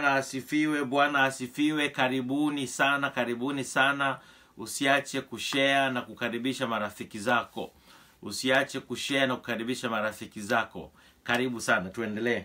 bwana asifiwe bwana asifiwe karibuni sana karibuni sana usiache kushare na kukaribisha marafiki zako usiache kushare na kukaribisha marafiki zako karibu sana tuendelee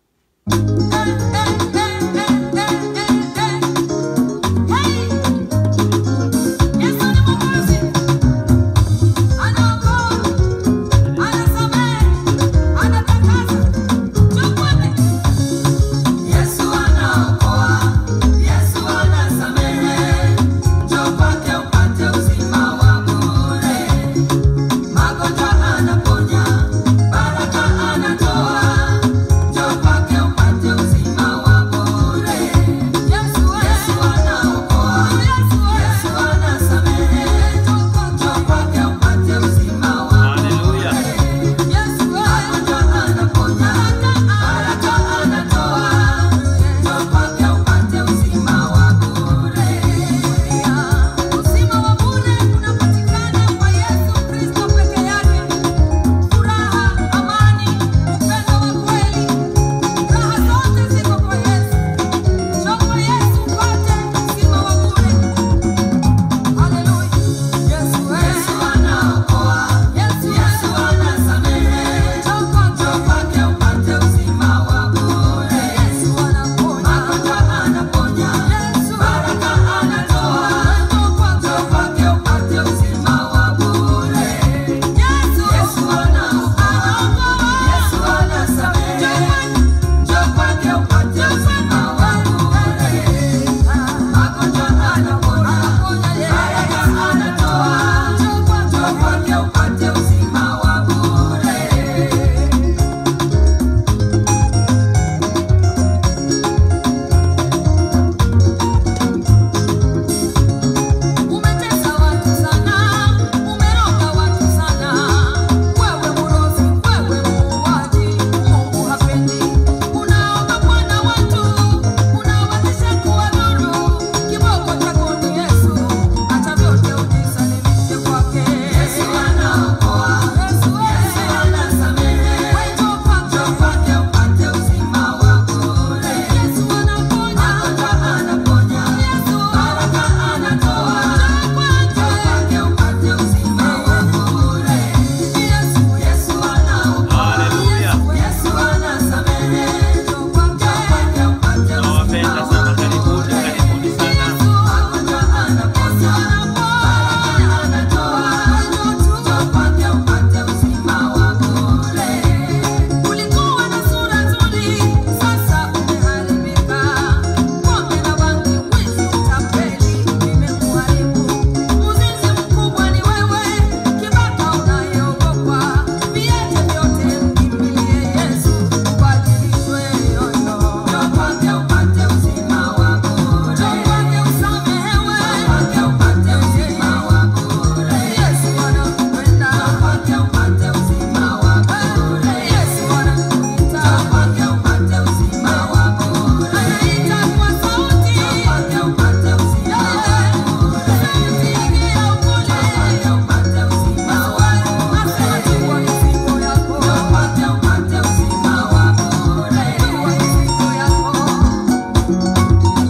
Yesu anaokoa, Yesu anasamehe, njoo kwake upate uzima wa bure. Magonjwa anaponya, baraka anatoa, njoo kwake upate uzima wa bure. Yesu anaokoa, Yesu anasamehe, njoo kwake upate uzima wa haleluya Magonjwa anaponya, baraka anatoa, njoo kwake upate uzima wa bure. Uzima wa bure unapatikana kwa Yesu Kristo peke yake. Furaha, amani, upendo wa kweli, raha zote ziko kwa Yesu. Njoo kwa Yesu upate uzima wa bure. Haleluya. Yesu anaokoa, Yesu anasamehe, njoo kwake upate uzima wa bure. Yesu anaponya, magonjwa anaponya, baraka anatoa, njoo kwake upate uzima wa bure. Yesu anaokoa, Yesu anasamehe, njoo kwake upate uzima wa bure. Magonjwa anaponya, baraka anatoa, njoo kwake upate uzima wa bure. Umetesa watu sana, umeroga watu sana. Wewe mrozi, wewe muuaji, Mungu hapendi. Unaogopa na watu, unawatisha kuwadhuru. Kiboko chako ni Yesu, acha vyote ujisalimishe kwake. Yesu anaokoa, Yesu anasamehe. Njoo kwake upate uzima wa bure. Yesu anaponya, magonjwa anaponya. Yesu baraka anatoa, njoo kwake upate uzima wa bure. Yesu, Yesu anaokoa, Haleluya. Yesu anasamehe. Njoo kwake upate uzima nawapenda sana karibuni karibuni sana Magonjwa anaponya, baraka anatoa, njoo kwake upate uzima wa bure. Ulikuwa na sura nzuri, sasa umeharibika. Pombe na bangi, wizi, utapeli vimekuharibu. Uzinzi mkubwa ni wewe, kibaka unayeogopa. Viache vyote, mkimbilie Yesu, ubadilishwe yoyo. Njoo kwake upate uzima wa bure. Njoo kwake usamehewe. Njoo kwake upate uzima wa bure. Yesu anakupenda. Njoo kwake upate uzima wa bure. Yesu anakuita. Njoo kwake upate uzima wa bure. Anaita kwa sauti. Njoo kwake upate uzima wa bure. Sauti yake ya upole. Njoo kwake upate uzima wa bure. Asema chukua mizigo yako. Njoo kwake upate uzima wa bure. Chukua mizigo yako.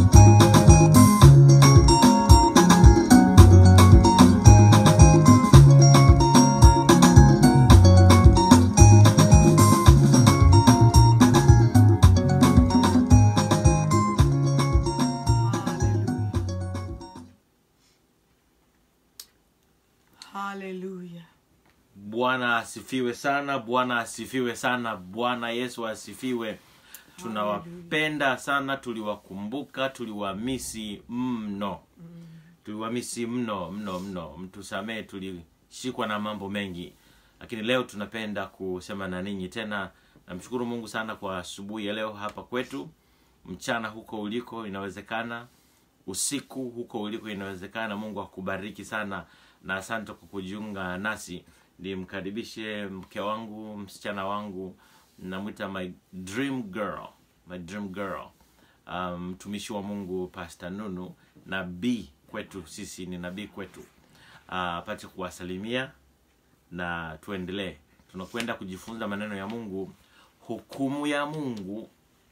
Hallelujah. bwana asifiwe sana bwana asifiwe sana bwana yesu asifiwe tunawapenda sana tuliwakumbuka tuliwamisi mno tuliwamisi mno mno mno mtusamee tulishikwa na mambo mengi lakini leo tunapenda kusema na ninyi tena namshukuru mungu sana kwa asubuhi ya leo hapa kwetu mchana huko uliko inawezekana usiku huko uliko inawezekana mungu akubariki sana na asante kwa kujiunga nasi nimkaribishe mke wangu msichana wangu namwita my dream girl my dream girl um, mtumishi wa mungu pastor nunu nabii kwetu sisi ni nabii kwetu apate kuwasalimia na tuendelee tunakwenda kujifunza maneno ya mungu hukumu ya mungu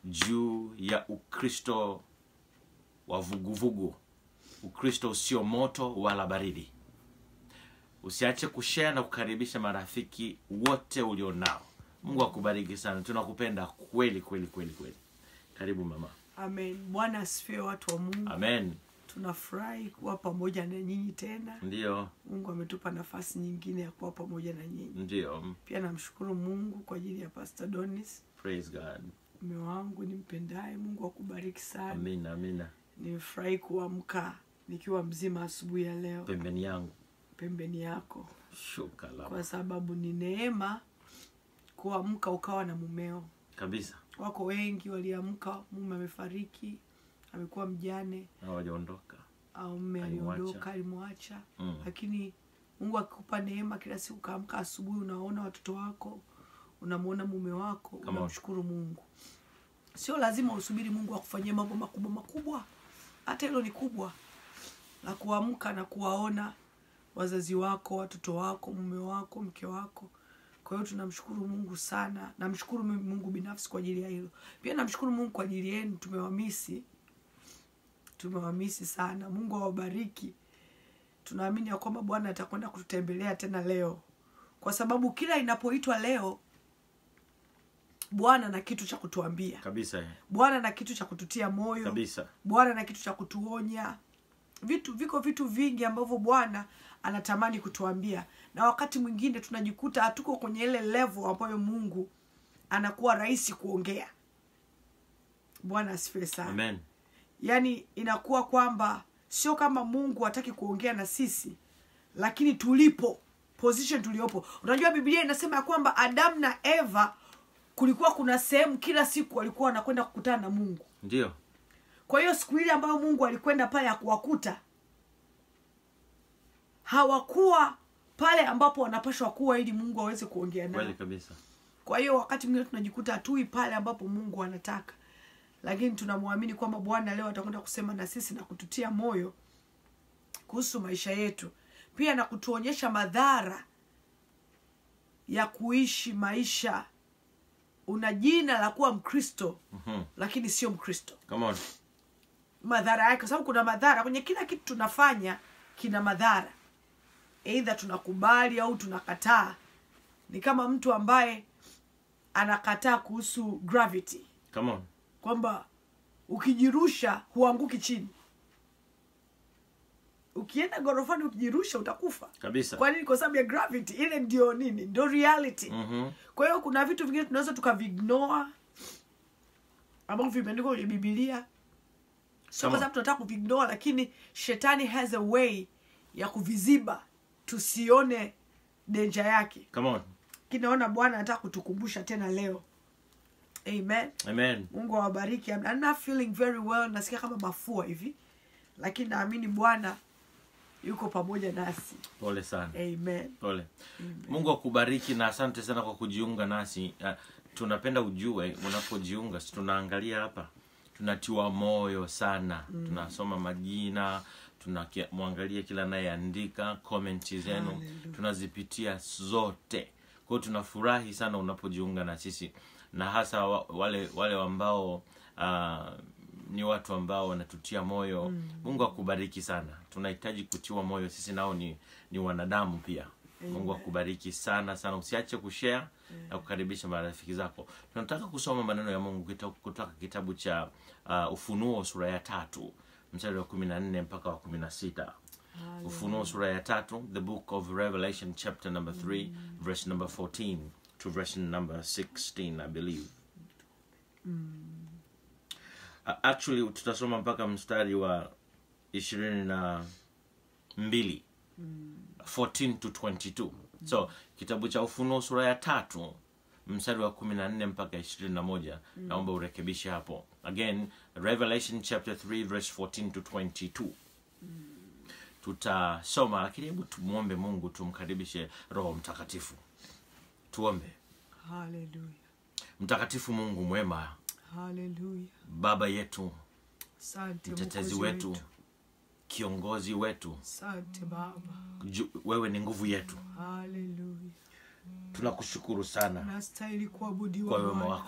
juu ya ukristo wa vuguvugu ukristo usio moto wala baridi usiache kushare na kukaribisha marafiki wote ulionao mungu akubariki sana tunakupenda kweli kweli kweli kweli karibu mama amen bwana asifiwe watu wa mungu amen tunafurahi kuwa pamoja na nyinyi tena ndio mungu ametupa nafasi nyingine ya kuwa pamoja na nyinyi ndio pia namshukuru mungu kwa ajili ya pastor donis praise god mme wangu nimpendaye mungu akubariki sana amina amina nimefurahi kuamka nikiwa mzima asubuhi ya leo pembeni yangu pembeni yako shuka la kwa sababu ni neema kuamka ukawa na mumeo kabisa wako wengi waliamka mume amefariki amekuwa mjane hawajaondoka au mme Alimwacha. aliondoka alimwacha Mm. lakini mungu akikupa neema kila siku kaamka asubuhi unaona watoto wako unamwona mume wako Come on. unamshukuru mungu sio lazima usubiri mungu akufanyie mambo makubwa makubwa hata hilo ni kubwa la kuamka na kuwaona wazazi wako watoto wako mume wako mke wako kwa hiyo tunamshukuru mungu sana namshukuru mimi mungu binafsi kwa ajili ya hilo pia namshukuru mungu kwa ajili yenu tumewamisi tumewamisi sana mungu awabariki tunaamini ya kwamba bwana atakwenda kututembelea tena leo kwa sababu kila inapoitwa leo bwana na kitu cha kutuambia kabisa eh. bwana na kitu cha kututia moyo kabisa bwana na kitu cha kutuonya vitu viko vitu vingi ambavyo bwana anatamani kutuambia na wakati mwingine tunajikuta hatuko kwenye ile level ambayo mungu anakuwa rahisi kuongea bwana asifiwe sana amen yaani inakuwa kwamba sio kama mungu hataki kuongea na sisi lakini tulipo position tuliopo unajua biblia inasema ya kwamba adamu na eva kulikuwa kuna sehemu kila siku walikuwa wanakwenda kukutana na mungu ndio kwa hiyo siku ile ambayo mungu alikwenda pale ya kuwakuta hawakuwa pale ambapo wanapashwa kuwa ili mungu aweze kuongea nao kweli kabisa kwa hiyo wakati mwingine tunajikuta hatui pale ambapo mungu anataka lakini tunamwamini kwamba bwana leo atakwenda kusema na sisi na kututia moyo kuhusu maisha yetu pia na kutuonyesha madhara ya kuishi maisha una jina la kuwa mkristo Mhm. lakini sio mkristo come on madhara yake kwa sababu kuna madhara kwenye kila kitu tunafanya kina madhara eidha tunakubali au tunakataa ni kama mtu ambaye anakataa kuhusu gravity come on kwamba ukijirusha huanguki chini ukienda gorofani ukijirusha utakufa kabisa kwa nini kwa sababu ya gravity ile ndio nini ndio reality Mhm. kwa hiyo kuna vitu vingine tunaweza tukavignoa ambavyo vimeandikwa kwenye bibilia sio Come kwa on. sababu tunataka kuvignoa lakini shetani has a way ya kuviziba tusione denja yake come on lakini naona bwana anataka kutukumbusha tena leo amen amen mungu awabariki I'm I'm not feeling very well nasikia kama mafua hivi lakini naamini bwana yuko pamoja nasi pole sana amen pole mungu akubariki na asante sana kwa kujiunga nasi uh, tunapenda ujue unapojiunga si tunaangalia hapa tunatiwa moyo sana mm. tunasoma majina tunamwangalia kila anayeandika komenti zenu Hallelujah. tunazipitia zote kwao tunafurahi sana unapojiunga na sisi na hasa wa- wale wale ambao uh, ni watu ambao wanatutia moyo mm. mungu akubariki sana tunahitaji kutiwa moyo sisi nao ni, ni wanadamu pia mungu akubariki sana sana usiache kushare na kukaribisha marafiki zako tunataka kusoma maneno ya mungu kita- kutoka kitabu cha uh, ufunuo sura ya tatu mstari wa kumi na nne mpaka wa kumi na sita ufunuo sura ya tatu the book of revelation chapter number 3 verse number 14 to verse number 16 i believe uh, actually tutasoma mpaka mstari wa ishirini na mbili 14 to 22 so kitabu cha ufunuo sura ya tatu mstari wa kumi na nne mpaka ishirini na moja naomba urekebishe hapo again revelation chapter 3 verse 14 to 22 tutasoma lakini hebu tumwombe mungu tumkaribishe roho mtakatifu tuombe haleluya mtakatifu mungu mwema haleluya baba yetu asante mtetezi Mwokozi wetu kiongozi wetu asante baba Ju, wewe ni nguvu yetu haleluya tunakushukuru sana nastahili kuabudiwa kwa wema Bwana. wako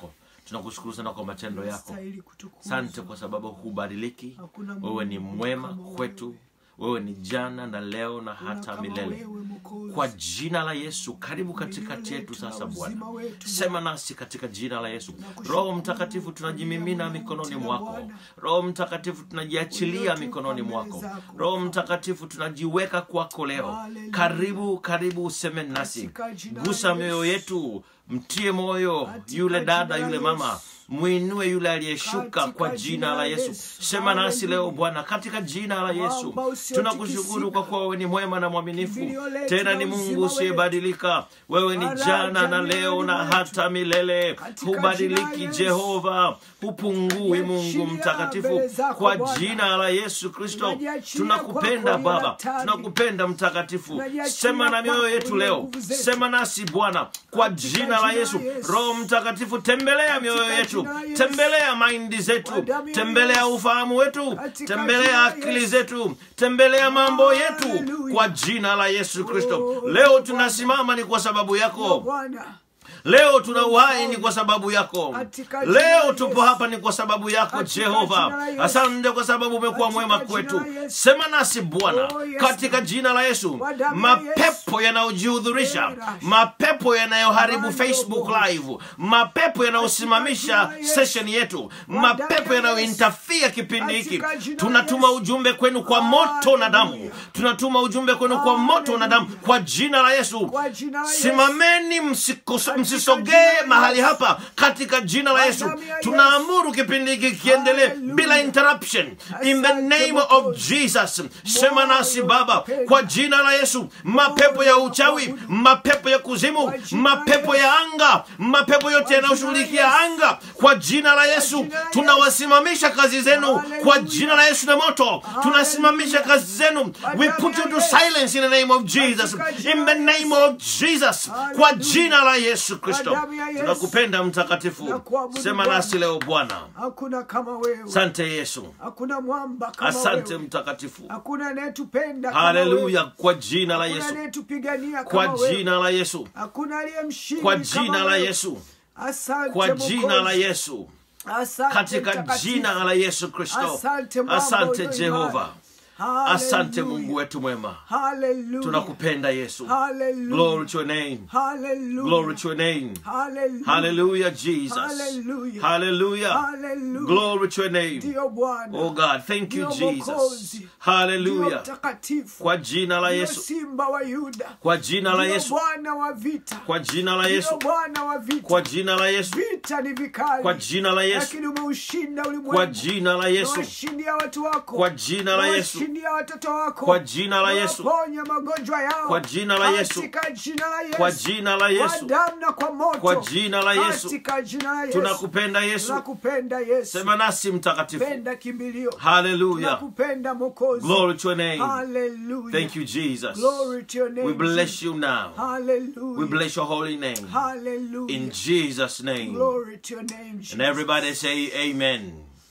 tunakushukuru sana kwa matendo yako Unastahili kutukuzwa. asante kwa sababu hubadiliki Hakuna Mungu wewe ni mwema kama wewe. kwetu wewe ni jana na leo na Hakuna hata kama milele wewe, Mwokozi. kwa jina la yesu karibu katikati Milele yetu yetu na sasa uzima bwana wetu, sema nasi katika jina la yesu Tunakushukuru roho mtakatifu tunajimimina Mungu, mikononi tena mwako Bwana. roho mtakatifu tunajiachilia Uliotupa mikononi mbele mwako zako. roho mtakatifu tunajiweka kwako leo Hallelujah. karibu karibu useme nasi Katika jina gusa la mioyo Yesu. yetu mtie moyo Katika yule dada jina la yule mama Yesu. mwinue yule aliyeshuka Katika kwa jina la yesu Yesu. sema nasi leo Hallelujah. bwana katika jina la yesu Mwamba usiotikisika. tunakushukuru kwa kuwa wewe ni mwema na mwaminifu Kimbilio letu tena na ni uzima mungu wetu. usiyebadilika wewe ni Faraja jana na ni leo na wetu. hata milele Katika hubadiliki jina la jehova hupungui mungu Tunajiachilia mtakatifu mbele zako, kwa Bwana. jina la yesu kristo Tunajiachilia tunakupenda kwako, baba Yonatani. tunakupenda mtakatifu Tunajiachilia sema na mioyo kwako, yetu wenye leo nguvu zetu. sema nasi bwana kwa Katika jina la jina la yesu Yesu. roho mtakatifu tembelea mioyo yetu jina la Yesu. tembelea maindi Kwa zetu damu ya tembelea Yesu. ufahamu wetu Katika tembelea jina la akili Yesu. zetu tembelea mambo yetu Hallelujah. kwa jina la yesu kristo Oh, leo Bwana. tunasimama ni kwa sababu Ndio yako Bwana. leo tuna uhai ni kwa sababu yako Katika jina la leo Yesu. tupo hapa ni kwa sababu yako Katika jehova jina la Yesu. asante kwa sababu umekuwa Katika mwema jina kwetu la Yesu. sema nasi bwana Oh, yes, katika Lord. jina la yesu Kwa damu ya mapepo yanayojihudhurisha Era. mapepo yanayoharibu Mando facebook Bosh. live mapepo yanayosimamisha Katika jina la Yesu. session yetu damu mapepo ya yanayointafia kipindi hiki Katika jina la tunatuma Yesu. ujumbe kwenu kwa moto na damu Hallelujah. tunatuma ujumbe kwenu kwa moto na damu kwa jina la yesu Kwa jina la Yesu. simameni msiko- Katika msisogee jina la mahali Yesu. hapa katika jina la Kwa yesu damu ya tunaamuru kipindi hiki kiendelee Hallelujah. bila interruption in the Asante name of Mwokozi. jesus sema nasi Moyo baba unapenda. kwa jina la yesu mapepo ya uchawi mapepo ya kuzimu Kwa jina la mapepo Yesu. ya anga mapepo yote jina la yanayoshughulikia Yesu. anga kwa jina la yesu jina la Yesu. tunawasimamisha kazi zenu kwa Hallelujah. jina la yesu na moto tunasimamisha kazi zenu we damu put ya you to Yesu. silence in the name of jesus Katika jina in the la name Yesu. of jesus kwa Hallelujah. jina la yesu kristo damu ya Yesu. tunakupenda mtakatifu Tunakuabudu sema Bwana. nasi leo bwana hakuna kama wewe asante yesu hakuna mwamba kama asante wewe mtakatifu hakuna anayetupenda kama haleluya wewe. kwa jina la hakuna yesu anayetupigania kwa kama wewe jina la yesu hakuna aliyemshindi kwa kama jina la wewe. yesu asante kwa jina la Mwokozi. yesu asante katika Mtakatifu. jina la yesu kristo Asante Baba asante ulio jehova imara. asante Hallelujah. mungu wetu mwema Hallelujah. tunakupenda yesu Hallelujah. glory to your name Hallelujah. glory to your name Hallelujah. hallelujah jesus Hallelujah. hallelujah Hallelujah. glory to your name Ndiyo Bwana. oh god thank you Ndiyo jesus Mwokozi. Ndiyo hallelujah mtakatifu. kwa jina la Ndiyo yesu simba wa Yuda. kwa jina la Ndiyo yesu Bwana wa vita. kwa jina la Ndiyo yesu Bwana wa vita. kwa jina la yesu Vita ni vikali. kwa jina la yesu Lakini umeushinda ulimwengu. kwa jina la yesu Umewashindia watu wako. kwa jina la yesu Umewashindia watoto wako. kwa jina la yesu Umewaponya magonjwa yao. Kwa jina la Yesu. Katika jina la Yesu. kwa jina la Kwa yesu damu na kwa moto. Kwa jina la Yesu. Katika jina la Yesu. tunakupenda yesu Tunakupenda Yesu. sema nasi mtakatifu Penda kimbilio. hallelujah Tunakupenda Mwokozi. glory to your name Hallelujah. thank you jesus Glory to your name. we bless Jesus. you now Hallelujah. we bless your holy name Hallelujah. in jesus name Glory to your name, Jesus. and everybody say amen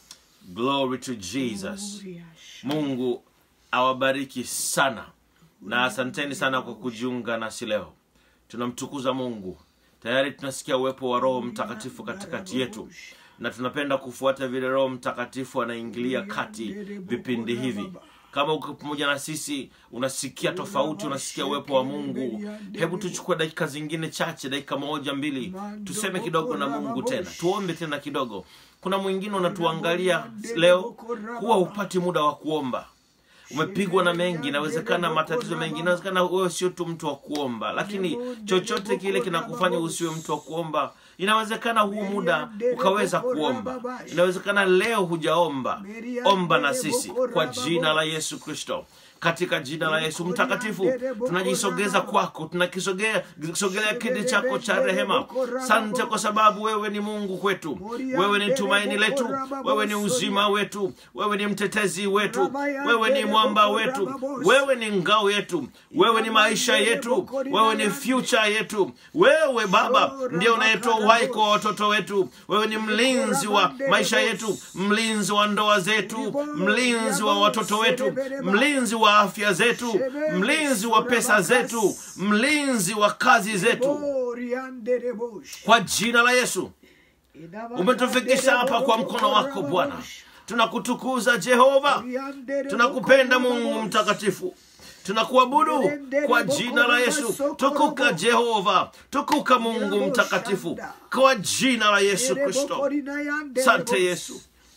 glory to jesus Glory. mungu awabariki sana na asanteni sana kwa kujiunga nasi leo tunamtukuza mungu tayari tunasikia uwepo wa roho mtakatifu katikati yetu na tunapenda kufuata vile roho mtakatifu anaingilia kati vipindi hivi kama uko pamoja na sisi unasikia tofauti unasikia uwepo wa mungu hebu tuchukue dakika zingine chache dakika moja mbili tuseme kidogo na mungu tena tuombe tena kidogo kuna mwingine unatuangalia leo huwa hupati muda wa kuomba umepigwa na mengi inawezekana matatizo mengi inawezekana wewe sio tu mtu wa kuomba lakini chochote kile kinakufanya usiwe mtu wa kuomba inawezekana huu muda ukaweza kuomba inawezekana leo hujaomba omba na sisi kwa jina la yesu kristo katika jina la yesu mtakatifu tunajisogeza kwako tunakisogea kisogelea kiti chako cha rehema sante kwa sababu wewe ni mungu kwetu wewe ni tumaini letu wewe ni uzima wetu wewe ni mtetezi wetu wewe ni mwamba wetu wewe ni ngao yetu wewe ni maisha yetu wewe ni future yetu wewe baba ndio unayetoa uhai kwa watoto wetu wewe ni mlinzi wa maisha yetu mlinzi wa ndoa zetu mlinzi wa watoto wetu mlinzi wa afya zetu mlinzi wa pesa zetu mlinzi wa kazi zetu Glory and the devotion. kwa jina la yesu umetufikisha hapa kwa mkono wako bwana tunakutukuza jehova tunakupenda mungu mtakatifu tunakuabudu kwa jina la yesu tukuka jehova tukuka mungu mtakatifu kwa jina la yesu kristo sante yesu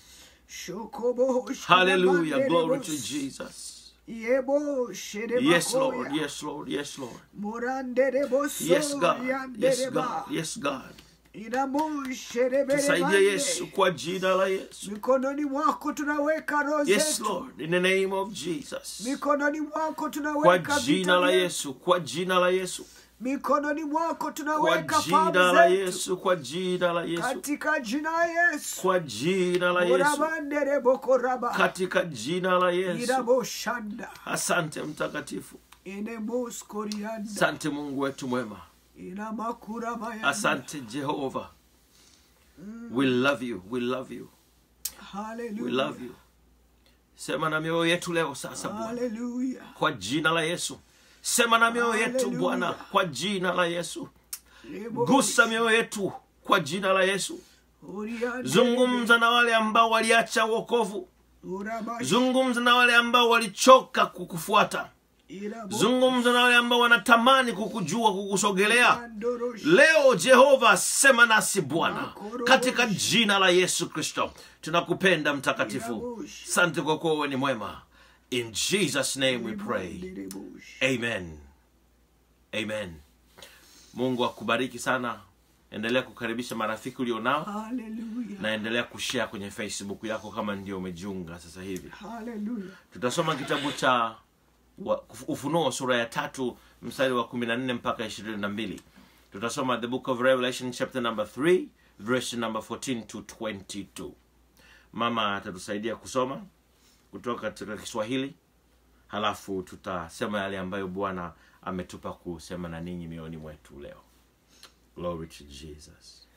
haleluya glory to jesus yes lord yes lord yes lord yes god yes god yes god tusaidie yesu kwa jina la yesu mikononi mwako tunaweka roho yes zetu lord in the name of jesus mikononi mwako kwa tunaweka jina vita la vyetu. yesu kwa jina la yesu mikononi mwako kwa tunaweka jina fahamu la zetu yesu kwa jina la yesu katika jina la yesu kwa jina la yesu urabanderebokoraba katika jina la yesu iraboshanda asante mtakatifu inemoskorianda asante mungu wetu mwema inamakurabaya asante jehova we love you we love you we love you sema na mioyo yetu leo sasa bwana haleluya kwa jina la yesu sema na mioyo yetu Hallelujah. bwana kwa jina la yesu gusa mioyo yetu kwa jina la yesu zungumza na wale ambao waliacha wokovu zungumza na wale ambao walichoka kukufuata zungumza na wale ambao wanatamani kukujua kukusogelea leo jehova sema nasi bwana katika jina la yesu kristo tunakupenda mtakatifu sante kwa kuwa wewe ni mwema in jesus name we pray amen amen mungu akubariki sana endelea kukaribisha marafiki ulionao haleluya na endelea kushare kwenye facebook yako kama ndio umejiunga sasa hivi haleluya tutasoma kitabu cha wa- ufunuo sura ya tatu mstari wa kumi na nne mpaka ishirini na mbili tutasoma the book of revelation chapter number 3 verse number 14 to 22 mama atatusaidia kusoma kutoka katika kiswahili halafu tutasema yale ambayo bwana ametupa kusema na ninyi mioyoni mwetu leo glory to jesus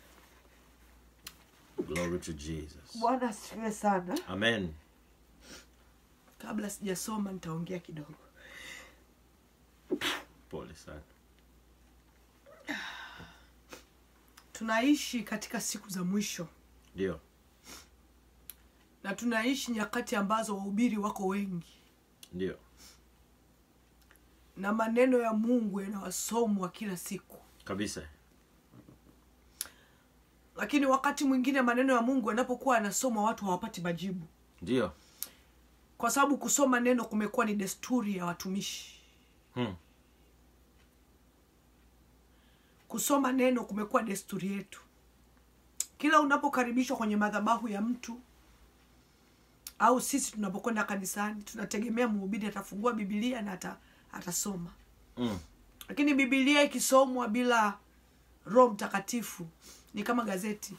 glory to jesus bwana asifiwe sana amen kabla sijasoma nitaongea kidogo pole sana tunaishi katika siku za mwisho ndio na tunaishi nyakati ambazo wahubiri wako wengi ndio na maneno ya mungu yanawasomwa kila siku kabisa lakini wakati mwingine maneno ya mungu yanapokuwa yanasomwa watu hawapati majibu ndio kwa sababu kusoma neno kumekuwa ni desturi ya watumishi hmm. kusoma neno kumekuwa desturi yetu kila unapokaribishwa kwenye madhabahu ya mtu au sisi tunapokwenda kanisani tunategemea mhubiri atafungua bibilia na ata, atasoma Mm. lakini bibilia ikisomwa bila roho mtakatifu ni kama gazeti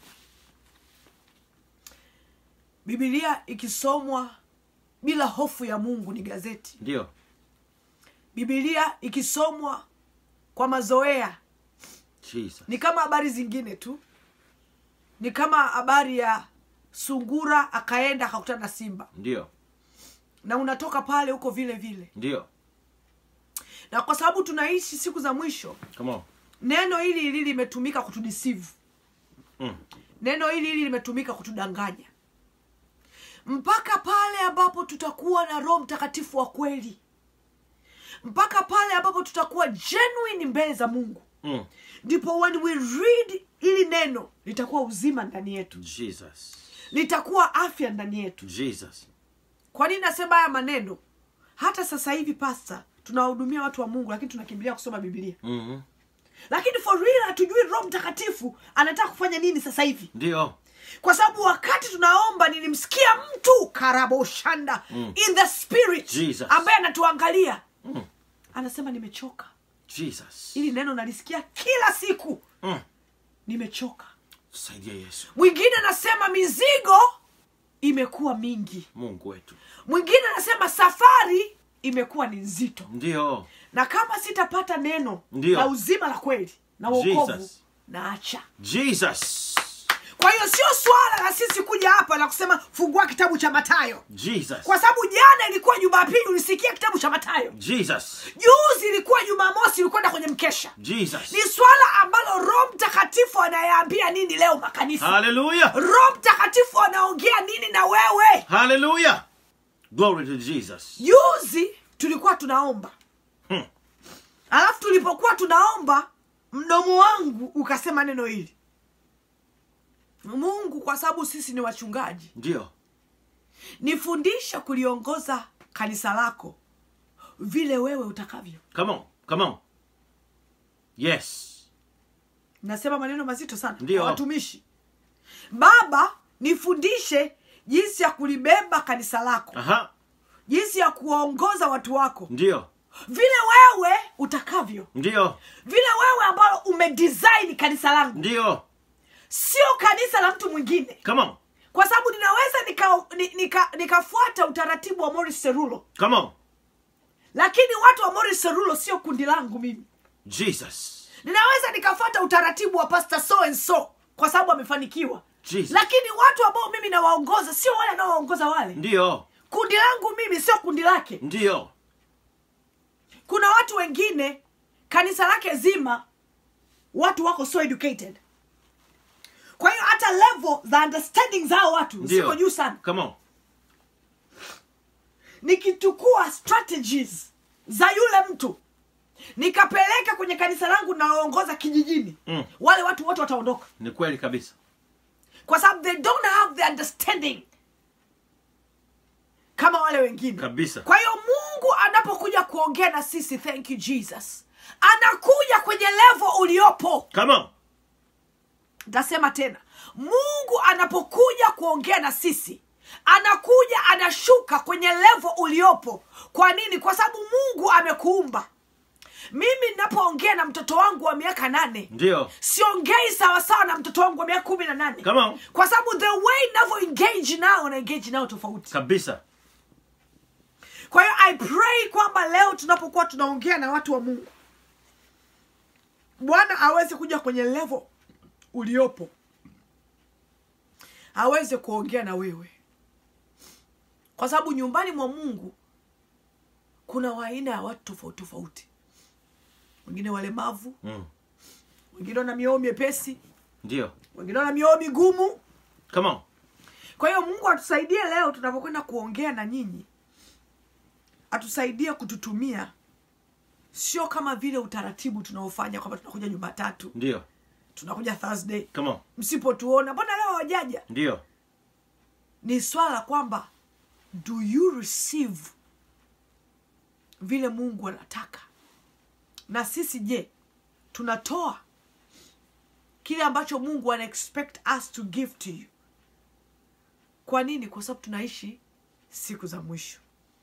bibilia ikisomwa bila hofu ya mungu ni gazeti ndio bibilia ikisomwa kwa mazoea jesus ni kama habari zingine tu ni kama habari ya sungura akaenda akakutana na simba ndio na unatoka pale huko vile vile ndio na kwa sababu tunaishi siku za mwisho come on neno hili hili limetumika kutudisivu mm. neno hili hili limetumika kutudanganya mpaka pale ambapo tutakuwa na roho mtakatifu wa kweli mpaka pale ambapo tutakuwa genuine mbele za mungu Mm. ndipo when we read hili neno litakuwa uzima ndani yetu jesus litakuwa afya ndani yetu jesus kwa nini nasema haya maneno hata sasa hivi pasta tunawahudumia watu wa mungu lakini tunakimbilia kusoma bibilia mm-hmm. lakini for real hatujui roho mtakatifu anataka kufanya nini sasa hivi ndio kwa sababu wakati tunaomba nilimsikia mtu karaboshanda mm. in the spirit Jesus. ambaye anatuangalia mm. anasema nimechoka jesus ili neno nalisikia kila siku mm. nimechoka saidia yesu mwingine anasema mizigo imekuwa mingi mungu wetu mwingine anasema safari imekuwa ni nzito ndio na kama sitapata neno Ndio. la uzima la kweli na wokovu Jesus. naacha jesus kwa hiyo sio swala la sisi kuja hapa na kusema fungua kitabu cha matayo jesus kwa sababu jana ilikuwa jumapili ulisikia kitabu cha matayo jesus juzi ilikuwa jumamosi ulikwenda kwenye mkesha jesus ni swala ambalo roho mtakatifu anayeambia nini leo makanisa Hallelujah. roho mtakatifu anaongea nini na wewe Hallelujah. Glory to Jesus. juzi tulikuwa tunaomba Hmm. alafu tulipokuwa tunaomba mdomo wangu ukasema neno hili mungu kwa sababu sisi ni wachungaji Ndio. nifundishe kuliongoza kanisa lako vile wewe utakavyo Come on. Come on. Yes. nasema maneno mazito sana Ndio. kwa watumishi baba nifundishe jinsi ya kulibeba kanisa lako Aha. jinsi ya kuwaongoza watu wako Ndio. vile wewe utakavyo Ndio. vile wewe ambalo umedesign kanisa langu Ndio. sio kanisa la mtu mwingine Come on. kwa sababu ninaweza nikafuata nika, nika nikafuata utaratibu wa Morris Serulo Come on. lakini watu wa Morris Serulo sio kundi langu mimi Jesus. ninaweza nikafuata utaratibu wa pastor so and so kwa sababu amefanikiwa Jesus. lakini watu ambao mimi nawaongoza sio wale anaowaongoza wale Ndio. kundi langu mimi sio kundi lake Ndio. kuna watu wengine kanisa lake zima watu wako so educated kwa hiyo hata level za understanding zao watu ziko Ndio. juu sana Come on. nikichukua strategies za yule mtu nikapeleka kwenye kanisa langu naoongoza kijijini Mm. wale watu wote wataondoka Ni kweli kabisa. kwa sababu they don't have the understanding kama wale wengine Kabisa. kwa hiyo mungu anapokuja kuongea na sisi thank you jesus anakuja kwenye levo uliopo Come on. ntasema tena mungu anapokuja kuongea na sisi anakuja anashuka kwenye levo uliopo kwa nini kwa sababu mungu amekuumba mimi ninapoongea na mtoto wangu wa miaka nane Ndio. siongei sawasawa na mtoto wangu wa miaka kumi na nane Come on. kwa sababu the way navyo engage nao na engage nao tofauti Kabisa. kwa hiyo i pray kwamba leo tunapokuwa tunaongea na watu wa mungu bwana aweze kuja kwenye level uliopo aweze kuongea na wewe kwa sababu nyumbani mwa mungu kuna waaina ya watu tofauti tofauti wengine walemavu Mm. wengine wana mioyo miepesi Ndio. wengine wana mioyo migumu Come on. kwa hiyo mungu atusaidie leo tunapokwenda kuongea na nyinyi atusaidie kututumia sio kama vile utaratibu tunaofanya kwamba tunakuja jumatatu Ndio. tunakuja thursday Come on. msipotuona mbona leo hawajaja Ndio. ni swala la kwamba do you receive vile mungu anataka na sisi je tunatoa kile ambacho mungu ana expect us to give to you kwa nini kwa sababu tunaishi siku za mwisho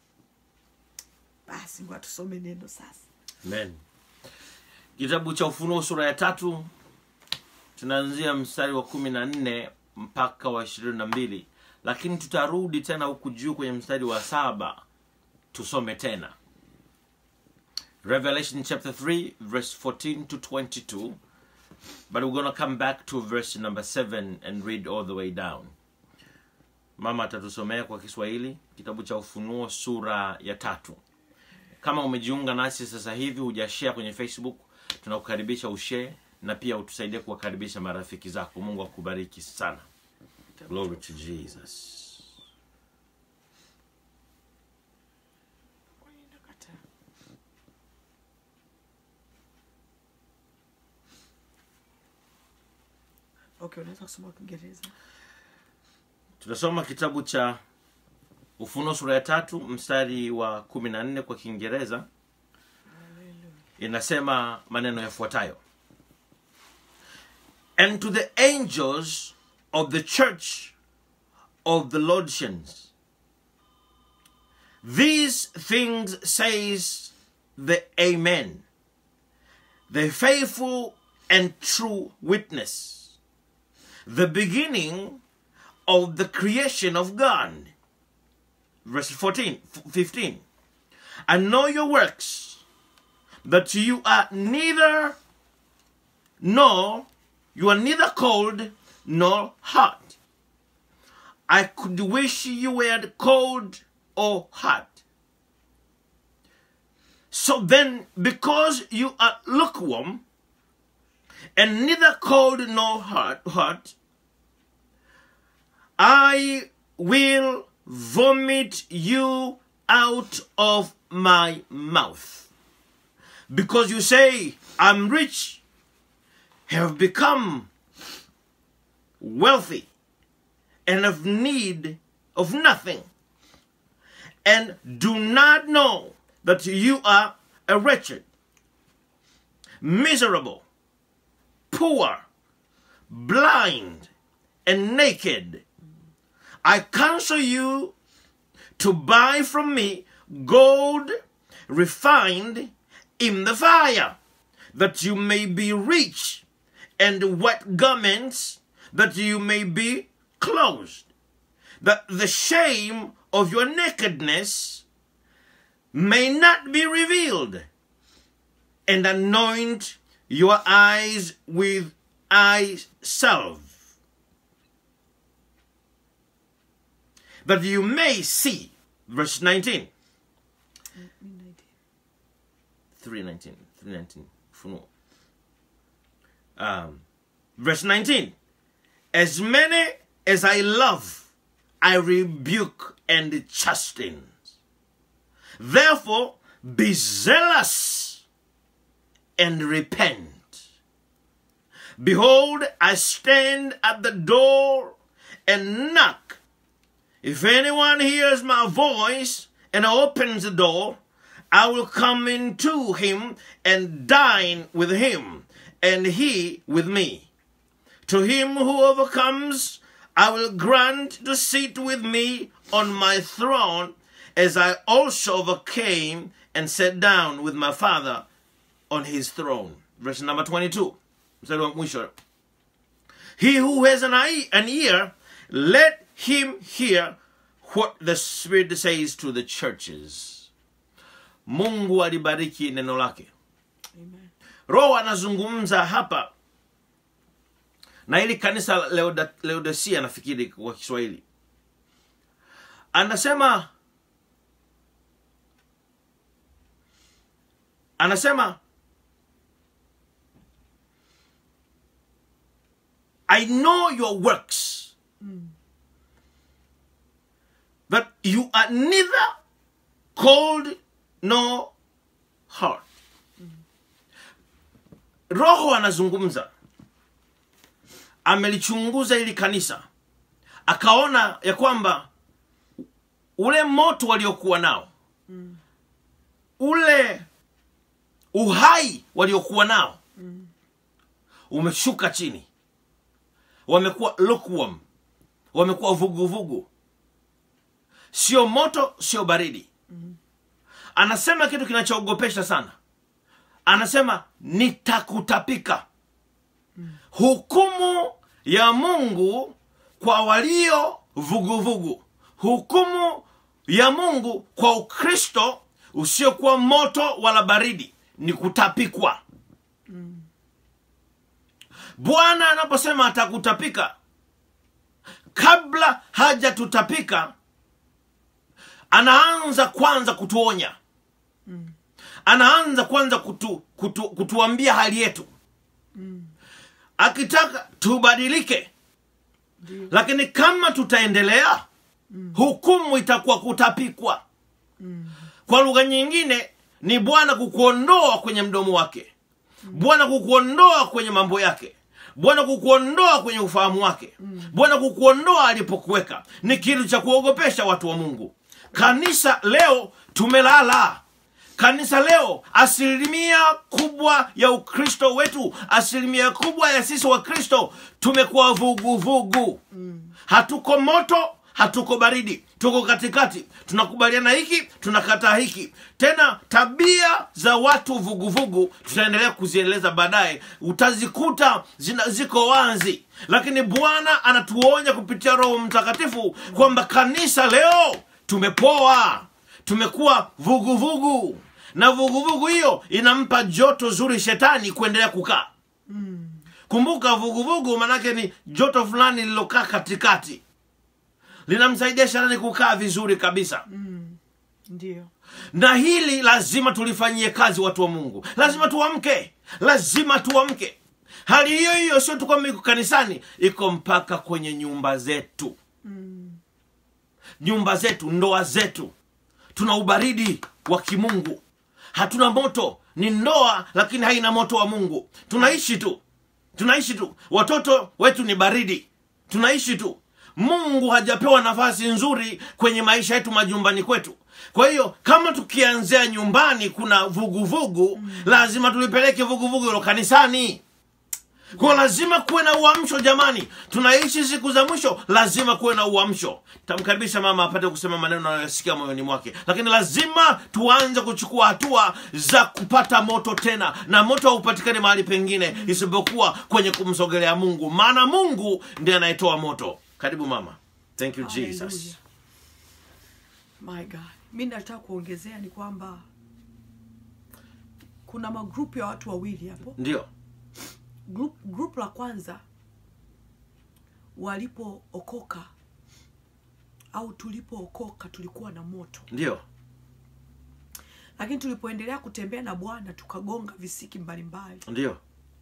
basi ngoja tusome neno sasa Amen. Kitabu cha Ufunuo sura ya tatu tunaanzia mstari wa kumi na nne mpaka wa ishirini na mbili lakini tutarudi tena huku juu kwenye mstari wa saba tusome tena Revelation chapter 3 verse 14 to 22 but we're gonna come back to verse number 7 and read all the way down mama atatusomea kwa kiswahili kitabu cha ufunuo sura ya tatu kama umejiunga nasi sasa hivi hujashare kwenye facebook tunakukaribisha ushare na pia utusaidie kuwakaribisha marafiki zako mungu akubariki sana glory to jesus okay unaweza kusoma kwa kiingereza tunasoma kitabu cha ufunuo sura ya tatu mstari wa kumi na nne kwa kiingereza inasema maneno yafuatayo and to the angels of the church of the lordshans these things says the amen the faithful and true witness the beginning of the creation of God. Verse 14, f- 15. I know your works, that you are neither, nor, you are neither cold nor hot. I could wish you were cold or hot. So then, because you are lukewarm, and neither cold nor hot, hot, I will vomit you out of my mouth. Because you say, I'm rich, have become wealthy, and have need of nothing, and do not know that you are a wretched, miserable, poor, blind, and naked. I counsel you to buy from me gold refined in the fire, that you may be rich, and white garments, that you may be clothed, that the shame of your nakedness may not be revealed, and anoint your eyes with eye salve, that you may see. Verse 19. 319. 319. Funuo. Um, verse 19. As many as I love, I rebuke and chasten. Therefore, be zealous and repent. Behold, I stand at the door and knock. If anyone hears my voice and opens the door, I will come into him and dine with him, and he with me. To him who overcomes, I will grant to sit with me on my throne, as I also overcame and sat down with my Father on his throne. Verse number 22. Mstari wa mwisho. He who has an eye, an ear, let him hear what the Spirit says to the churches. Mungu alibariki neno lake. Amen. Roho anazungumza hapa na ili kanisa la Leoda- Laodicea, nafikiri kwa Kiswahili, anasema anasema I know your works that you are neither cold nor hot. Roho anazungumza, amelichunguza ili kanisa, akaona ya kwamba ule moto waliokuwa nao, ule uhai waliokuwa nao umeshuka chini, wamekuwa lukewarm, wamekuwa vuguvugu, sio moto, sio baridi. Anasema kitu kinachoogopesha sana anasema nitakutapika hukumu ya mungu kwa walio vuguvugu hukumu ya mungu kwa ukristo usiokuwa moto wala baridi ni kutapikwa bwana anaposema atakutapika kabla hajatutapika anaanza kwanza kutuonya anaanza kwanza kutu, kutu, kutuambia hali yetu akitaka tubadilike Ndio. lakini kama tutaendelea hukumu itakuwa kutapikwa kwa lugha nyingine ni bwana kukuondoa kwenye mdomo wake bwana kukuondoa kwenye mambo yake bwana kukuondoa kwenye ufahamu wake bwana kukuondoa alipokuweka ni kitu cha kuogopesha watu wa mungu kanisa leo tumelala kanisa leo asilimia kubwa ya ukristo wetu asilimia kubwa ya sisi wa kristo tumekuwa vuguvugu hatuko moto hatuko baridi tuko katikati tunakubaliana hiki tunakataa hiki tena tabia za watu vuguvugu tutaendelea kuzieleza baadaye utazikuta zina, ziko wazi lakini bwana anatuonya kupitia roho mtakatifu kwamba kanisa leo tumepoa tumekuwa vuguvugu na vuguvugu hiyo inampa joto zuri shetani kuendelea kukaa kumbuka vuguvugu manake ni joto fulani lililokaa katikati linamsaidia shetani kukaa vizuri kabisa ndio na hili lazima tulifanyie kazi watu wa mungu lazima tuamke lazima tuamke hali hiyo hiyo sio tu kwamba iko kanisani iko mpaka kwenye nyumba zetu nyumba zetu ndoa zetu tuna ubaridi wa kimungu hatuna moto ni ndoa lakini haina moto wa mungu tunaishi tu tunaishi tu watoto wetu ni baridi tunaishi tu mungu hajapewa nafasi nzuri kwenye maisha yetu majumbani kwetu kwa hiyo kama tukianzia nyumbani kuna vuguvugu vugu, lazima tulipeleke vuguvugu hilo kanisani kwa lazima kuwe na uamsho jamani tunaishi siku za mwisho lazima kuwe na uamsho tamkaribisha mama apate kusema maneno anayosikia moyoni mwake lakini lazima tuanze kuchukua hatua za kupata moto tena na moto haupatikani mahali pengine isipokuwa kwenye kumsogelea mungu maana mungu ndiye anayetoa moto karibu mama thank you jesus Hallelujah. my god mi nataka kuongezea ni kwamba kuna magrupu ya watu wawili hapo ndio group, group la kwanza walipookoka au tulipookoka tulikuwa na moto ndio lakini tulipoendelea kutembea na bwana tukagonga visiki mbalimbali ndio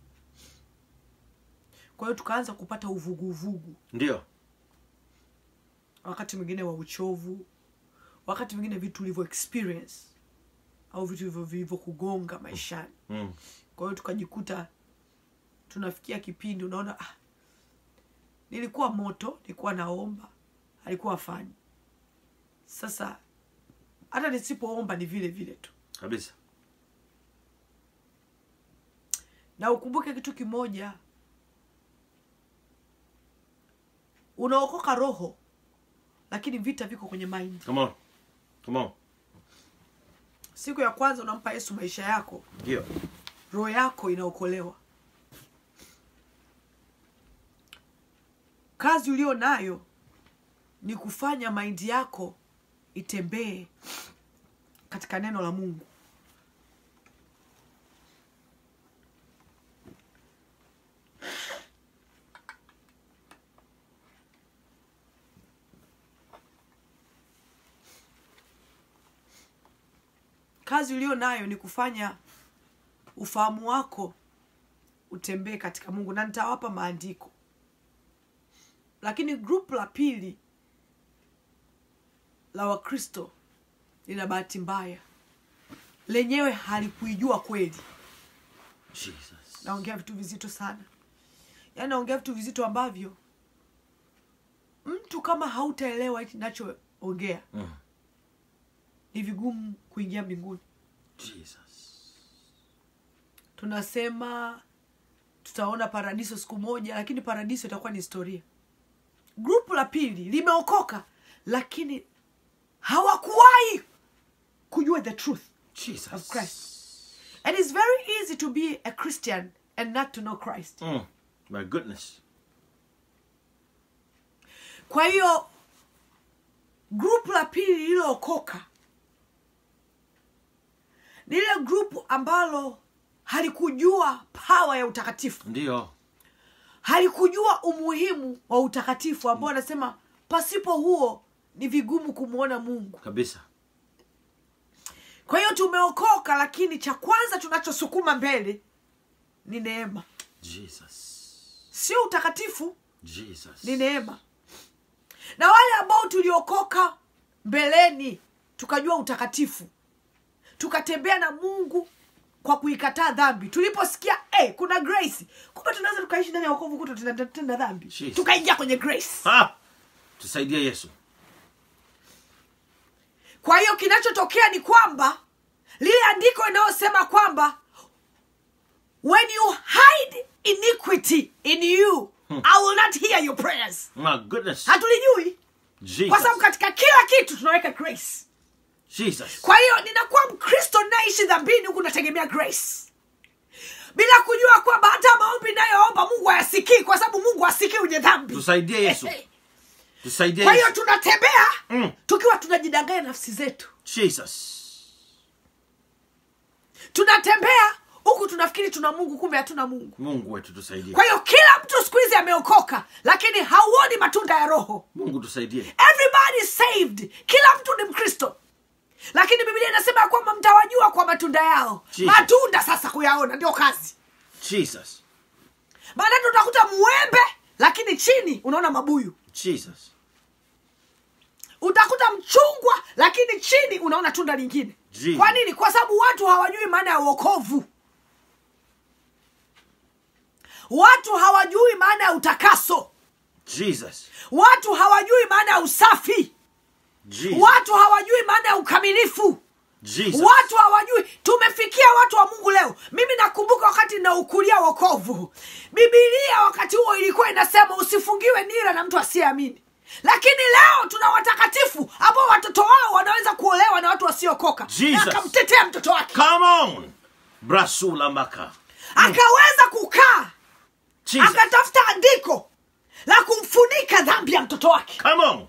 kwa hiyo tukaanza kupata uvuguvugu ndio wakati mwingine wa uchovu wakati mwingine vitu ulivyo experience au vitu hivyo vilivyokugonga maishani mm. kwa hiyo tukajikuta tunafikia kipindi unaona ah, nilikuwa moto nilikuwa naomba alikuwa afanyi sasa hata nisipoomba ni vile vile tu kabisa na ukumbuke kitu kimoja unaokoka roho lakini vita viko kwenye mind come on come on siku ya kwanza unampa yesu maisha yako ndio roho yako inaokolewa kazi ulio nayo ni kufanya maindi yako itembee katika neno la mungu kazi ulio nayo ni kufanya ufahamu wako utembee katika mungu na nitawapa maandiko lakini grupu la pili la wakristo lina bahati mbaya lenyewe halikuijua kweli jesus naongea vitu vizito sana yaani naongea vitu vizito ambavyo mtu kama hautaelewa hichi nachoongea mm. ni vigumu kuingia mbinguni jesus tunasema tutaona paradiso siku moja lakini paradiso itakuwa ni historia grupu la pili limeokoka lakini hawakuwahi kujua the truth jesus of christ and it's very easy to be a christian and not to know christ mm. my goodness kwa hiyo grupu la pili lililookoka ni lile grupu ambalo halikujua pawa ya utakatifu ndio halikujua umuhimu wa utakatifu ambao anasema pasipo huo ni vigumu kumwona mungu kabisa kwa hiyo tumeokoka lakini cha kwanza tunachosukuma mbele ni neema jesus sio utakatifu jesus ni neema na wale ambao tuliokoka mbeleni tukajua utakatifu tukatembea na mungu kwa kuikataa dhambi tuliposikia hey, kuna grace kumbe tunaweza tukaishi ndani ya wokovu kuto tunatenda dhambi Jesus. tukaingia kwenye grace ah! tusaidie yesu kwa hiyo kinachotokea ni kwamba lile andiko inayosema kwamba when you hide iniquity in you i will not hear your prayers my goodness hatulijui kwa sababu jesus katika kila kitu tunaweka grace jesus kwa hiyo ninakuwa mkristo naishi dhambini huku nategemea grace bila kujua kwamba hata maombi inayoomba mungu hayasikii kwa sababu mungu hasikii wenye dhambi tusaidie yesu tusaidie kwa hiyo yesu tunatembea Mm. tukiwa tunajidanganya nafsi zetu jesus tunatembea huku tunafikiri tuna mungu kumbe hatuna mungu mungu wetu tusaidie kwa hiyo kila mtu siku hizi ameokoka lakini hauoni matunda ya roho mungu tusaidie everybody is saved kila mtu ni mkristo lakini biblia inasema ya kwamba mtawajua kwa matunda yao Jesus. matunda sasa kuyaona ndio kazi jesus mara tatu utakuta mwembe lakini chini unaona mabuyu Jesus. utakuta mchungwa lakini chini unaona tunda lingine Jesus. kwa nini kwa sababu watu hawajui maana ya uokovu watu hawajui maana ya utakaso Jesus. watu hawajui maana ya usafi Jesus. watu hawajui maana ya ukamilifu Jesus. watu hawajui tumefikia watu wa mungu leo mimi nakumbuka wakati naukulia wokovu bibilia wakati huo ilikuwa inasema usifungiwe nira na mtu asiyeamini lakini leo tuna watakatifu ambao watoto wao wanaweza kuolewa na watu wasiokoka Jesus. na akamtetea mtoto wake Come on. Brasula maka. akaweza kukaa Jesus. akatafuta andiko la kumfunika dhambi ya mtoto wake Come on.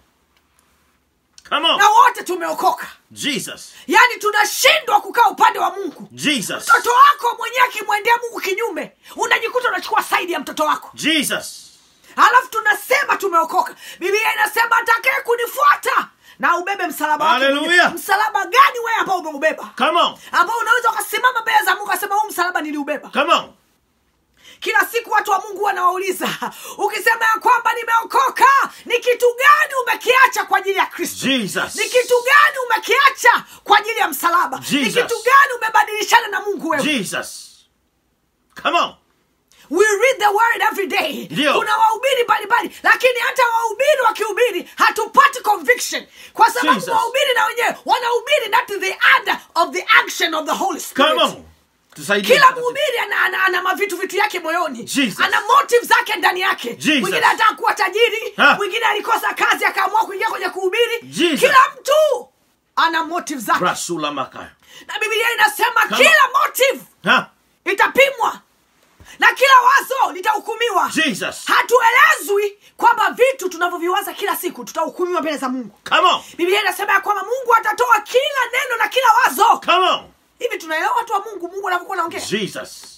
Come on. na wote tumeokoka Jesus. yaani tunashindwa kukaa upande wa mungu Jesus. mtoto wako mwenyewe akimwendea mungu kinyume unajikuta unachukua saidi ya mtoto wako Jesus. halafu tunasema tumeokoka biblia inasema atakaye kunifuata na ubebe msalaba wake Hallelujah. mwenyewe. msalaba gani wewe ambao umeubeba Come on. ambao unaweza ukasimama mbele za mungu asema huu msalaba niliubeba Come on. kila siku watu wa mungu wanawauliza ukisema ya kwamba nimeokoka ni kitu gani umekiacha kwa ajili ya kristo Jesus. ni kitu gani umekiacha kwa ajili ya msalaba ni Jesus. kitu gani umebadilishana na mungu wewe Jesus. Come on. we read the word every day Ndio. kuna wahubiri mbalimbali lakini hata wahubiri wakihubiri hatupati conviction kwa sababu Jesus. wahubiri na wenyewe wanahubiri that is the order of the action of the holy spirit Come on. Tusaidie. kila mhubiri ana, ana, ana mavitu vitu yake moyoni Jesus. ana motive zake ndani yake Jesus. mwingine anataka kuwa tajiri Ha. mwingine alikosa kazi akaamua kuingia kwenye kuhubiri Jesus. kila mtu ana motive zake Brasula maka. na biblia inasema Come kila motive Ha. itapimwa na kila wazo litahukumiwa Jesus. hatuelezwi kwamba vitu tunavyoviwaza kila siku tutahukumiwa mbele za mungu Come on. biblia inasema ya kwamba mungu atatoa kila neno na kila wazo Come on. hivi tunaelewa watu wa mungu mungu anavyokuwa naongea Jesus.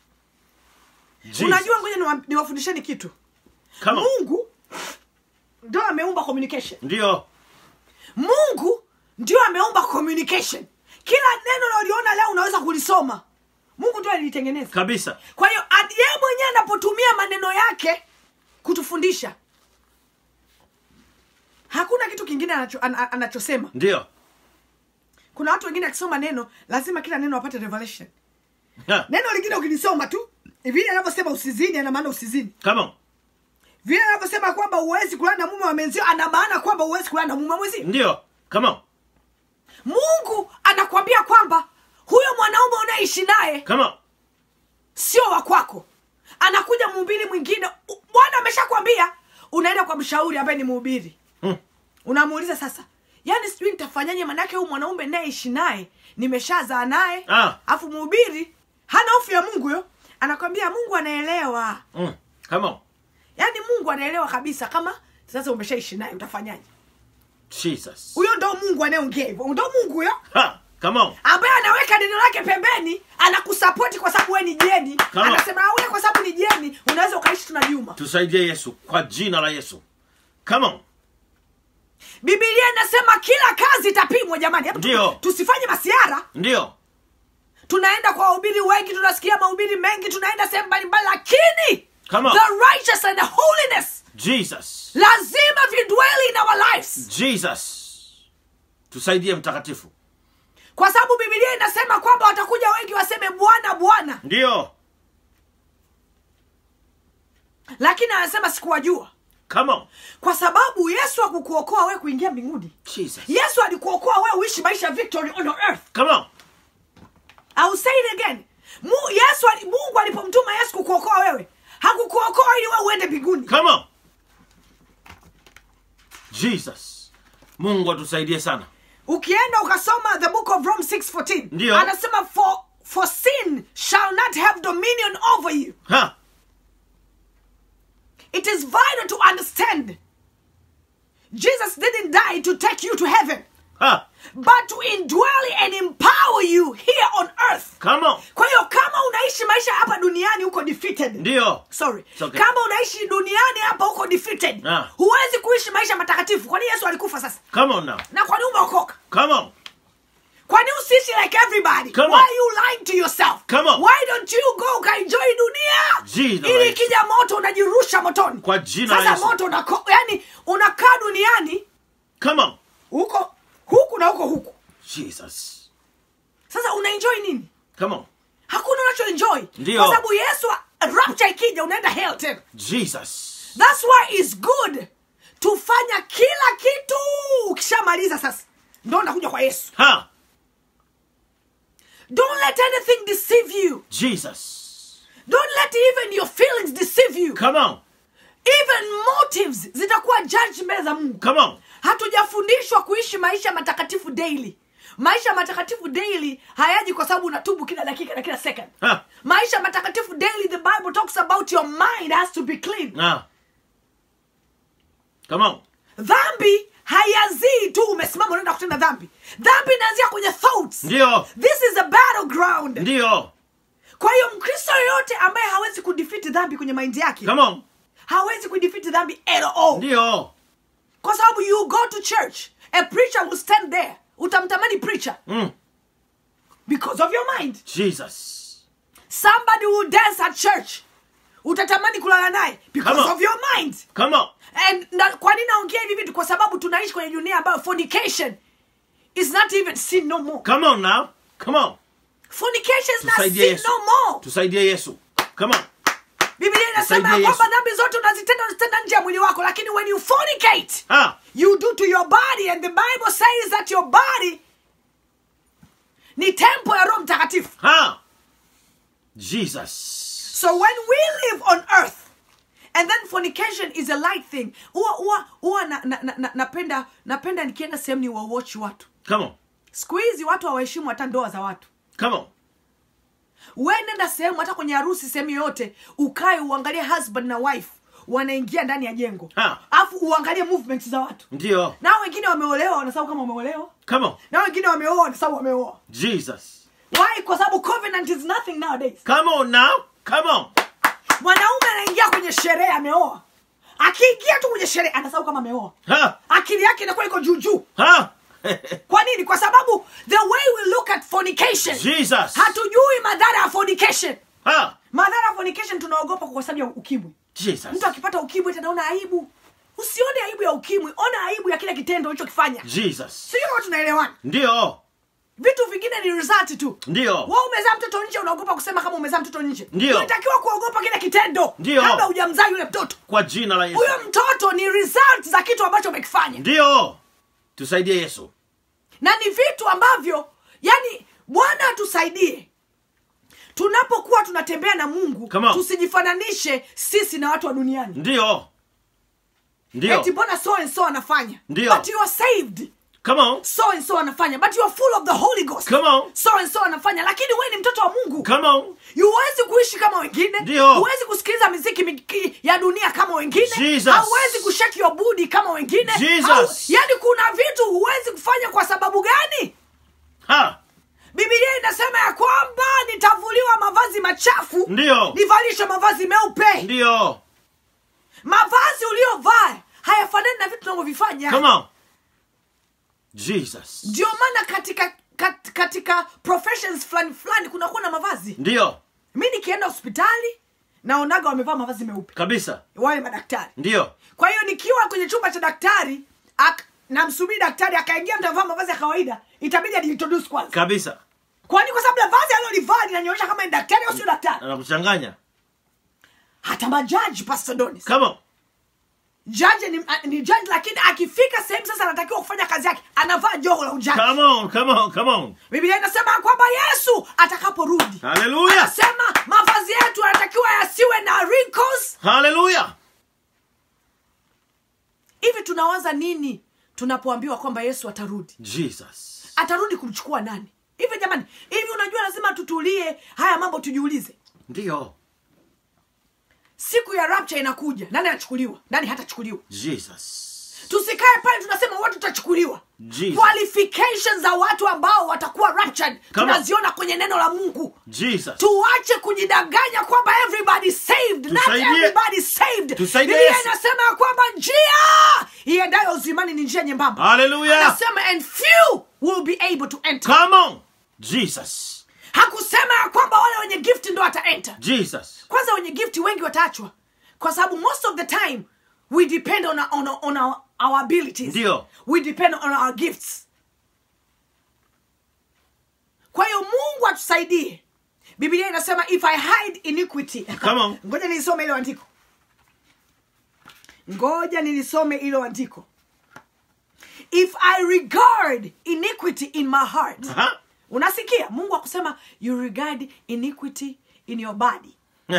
Jesus. unajua ngoja niwa- niwafundisheni kitu Come on. mungu ndio ameumba communication Ndio. mungu ndio ameumba communication kila neno unaliona leo unaweza kulisoma mungu ndio alilitengeneza Kabisa. kwa hiyo ad- yeye mwenyewe anapotumia maneno yake kutufundisha hakuna kitu kingine anacho, an, an- anachosema Ndio. kuna watu wengine akisoma neno lazima kila neno apate revelation Ha. neno lingine ukilisoma tu vile anavyosema usizini ana maana usizini Come on. vile anavyosema kwamba huwezi kulala na mume wa menzio ana maana kwamba huwezi kulala na mume wa mwenzio Ndio. Come on. mungu anakwambia kwamba huyo mwanaume unaishi naye Come on. sio wa kwako anakuja mhubiri mwingine U- bwana ameshakwambia unaenda kwa mshauri ambaye ni mhubiri Hmm. unamuuliza sasa yaani sijui nitafanyaje manake huyu mwanaume nayeishi naye nimeshazaa naye Ah. afu mhubiri hana hofu ya mungu yo anakwambia mungu anaelewa Mm. Come on. yaani mungu anaelewa kabisa kama sasa umeshaishi naye utafanyaje Jesus. huyo ndo mungu anayeongea hivyo ndo mungu huyo Ha. Come on. ambaye anaweka neno lake pembeni anakusapoti kwa sababu we ni jeni Kama- anasema "Ah, wewe kwa sababu ni jeni unaweza ukaishi tuna juma Tusaidie Yesu kwa jina la Yesu. Come on. bibilia inasema kila kazi itapimwa jamani Hebu tu- Ndio. tusifanye masiara Ndio. tunaenda kwa wahubiri wengi tunasikia mahubiri mengi tunaenda sehemu mbalimbali lakini Come on. the righteous and the holiness Jesus. lazima vidweli in our lives Jesus. Tusaidie mtakatifu. kwa sababu bibilia inasema kwamba watakuja wengi waseme bwana bwana Ndio. lakini anasema sikuwajua Come on. kwa sababu yesu akukuokoa wewe kuingia mbinguni Jesus. yesu alikuokoa wewe uishi maisha ya victory on earth Come on. I will say it again Mu, yesu ali- mungu alipomtuma yesu kukuokoa wewe hakukuokoa ili wewe uende mbinguni Come on. Jesus. Mungu atusaidie sana. ukienda ukasoma the book of rome 614 Ndio. anasema for, for sin shall not have dominion over you Ha. it is vital to understand jesus didn't die to take you to heaven Ha. but to indwell and empower you here on earth Come on. kwa hiyo kama unaishi maisha hapa duniani huko defeated Ndio. sorry It's okay. kama unaishi duniani hapa huko defeated Ah. huwezi kuishi maisha matakatifu kwani yesu alikufa sasa Come on now. na kwani umeokoka Come on. kwani usiishi like everybody Come why on. are you lying to yourself Come on. why don't you go ukaenjoy dunia Jina la ili Yesu. ikija moto unajirusha motoni Kwa jina la sasa Yesu. moto unako, yani unakaa duniani Come on. huko huku na huko huku Jesus. sasa unaenjoy nini Come on. hakuna unachoenjoy Ndio. kwa sababu yesu rapture ikija unaenda hell tena Jesus. thats why its good tufanya kila kitu ukishamaliza sasa ndo unakuja kwa yesu Ha. don't let anything deceive you Jesus. don't let even your feelings deceive you Come on. even motives zitakuwa judge mbele za mungu Come on. hatujafundishwa kuishi maisha matakatifu daily maisha matakatifu daily hayaji kwa sababu unatubu kila dakika na kila second Ha. maisha matakatifu daily the bible talks about your mind has to be clean Ah. Come on. dhambi haianzii tu umesimama unaenda kutenda dhambi dhambi inaanzia kwenye thoughts Ndio. this is a battleground Ndio. kwa hiyo mkristo yoyote ambaye hawezi kudefeat dhambi kwenye maindi yake Come on. hawezi kudefeat dhambi at all Ndio. kwa sababu you go to church a preacher will stand there utamtamani preacher Mm. because of your mind Jesus. somebody will dance at church utatamani kulala naye because Come on. of your mind Come on. and na, kwa nini naongea hivi vitu kwa sababu tunaishi kwenye dunia ambayo fornication is not even sin no more Come on now. Come on. fornication is not Tusaidie sin Yesu. no more Tusaidie Yesu. Come on. biblia inasema Tusaidie ya kwamba Yesu. dhambi zote unazitenda unazitenda nje ya mwili wako lakini when you fornicate Ah. you do to your body and the bible says that your body ni tempo ya roho mtakatifu Ha. Jesus. so when we live on earth and then fornication is a light thing huwa huwa huwa na, na, na, na, napenda napenda nikienda sehemu ni wawatch watu Come on. siku hizi watu hawaheshimu hata ndoa za watu Come on. we nenda sehemu hata kwenye harusi sehemu yoyote ukae uangalie husband na wife wanaingia ndani ya jengo Ha. alafu uangalie movements za watu Ndio. na wengine wameolewa wanasahau kama wameolewa Come on. na wengine wameoa wanasahau wameoa Jesus. why kwa sababu covenant is nothing nowadays Come on now. Come on. mwanaume anaingia kwenye sherehe ameoa akiingia tu kwenye sherehe anasahau kama ameoa Ha. akili yake inakuwa iko juu juu Ha. kwa nini kwa sababu the way we look at fornication Jesus. hatujui madhara ya fornication Ha. madhara ya fornication tunaogopa kwa sababu ya ukimwi Jesus. mtu akipata ukimwi eti anaona aibu usione aibu ya ukimwi ona aibu ya kile kitendo ulichokifanya Jesus. sijui kama tunaelewana Ndio. vitu vingine ni result tu Ndio. wa umezaa mtoto nje unaogopa kusema kama umezaa mtoto nje Ndio. unatakiwa kuogopa kile kitendo Ndio. kabla hujamzaa yule mtoto Kwa jina la Yesu. huyo mtoto ni result za kitu ambacho umekifanya Ndio. Tusaidie Yesu. na ni vitu ambavyo yani bwana atusaidie tunapokuwa tunatembea na mungu Come on. tusijifananishe sisi na watu wa duniani Ndio. Ndio. eti mbona so and so anafanya Ndio. but you are saved Come on. so and so anafanya but you are full of the holy ghost Come on. so and so anafanya lakini wewe ni mtoto wa mungu Come on. huwezi kuishi kama wengine Ndio. huwezi kusikiliza miziki miki- ya dunia kama wengine Jesus. hauwezi kusheki your budi kama wengine Jesus. Hau- yani kuna vitu huwezi kufanya kwa sababu gani Ha. bibilia inasema ya kwamba nitavuliwa mavazi machafu Ndio. nivalishwe mavazi meupe Ndio. mavazi uliyovaa hayafanani na vitu tunavyovifanya Come on. Jesus. ndio maana katika kat, katika professions fulani fulani kunakuwa na mavazi Ndio. mi nikienda hospitali naonaga wamevaa mavazi meupe Kabisa. wale madaktari Ndio. kwa hiyo nikiwa kwenye chumba cha daktari ak, namsubiri daktari akaingia mtu amevaa mavazi ya kawaida itabidi ajiintroduce kwanza Kabisa. kwani kwa sababu vazi alilolivaa linanyonyesha kama ni daktari au sio daktari Anakuchanganya. hata majaji pastor donis Come on. jaji ni, ni jaji lakini akifika sehemu sasa anatakiwa kufanya kazi yake anavaa joho la ujaji Come on. Come on. Come on. biblia inasema ya kwamba yesu atakaporudi Hallelujah. anasema mavazi yetu yanatakiwa yasiwe na wrinkles Hallelujah. hivi tunawaza nini tunapoambiwa kwamba yesu atarudi Jesus. atarudi kumchukua nani hivi jamani hivi unajua lazima tutulie haya mambo tujiulize Ndio. siku ya rapture inakuja nani anachukuliwa nani hatachukuliwa Jesus. tusikae pale tunasema watu tutachukuliwa Jesus. qualifications za watu ambao watakuwa raptured Come on. tunaziona kwenye neno la mungu Jesus. tuache kujidanganya kwamba everybody saved not Tusaidie. everybody saved Tusaidie biblia Yesu. inasema ya kwamba njia iendayo uzimani ni njia nyembamba Hallelujah. anasema and few will be able to enter Come on. Jesus. hakusema ya kwamba wale wenye gift ndo wataenter Jesus. kwanza wenye gift wengi wataachwa kwa sababu most of the time we depend on, on, on our, our abilities Ndio. we depend on our gifts kwa hiyo mungu atusaidie biblia inasema if i hide iniquity Come on. ngoja nilisome ilo andiko ngoja nilisome ilo andiko if i regard iniquity in my heart Aha. unasikia mungu akusema you regard iniquity in your body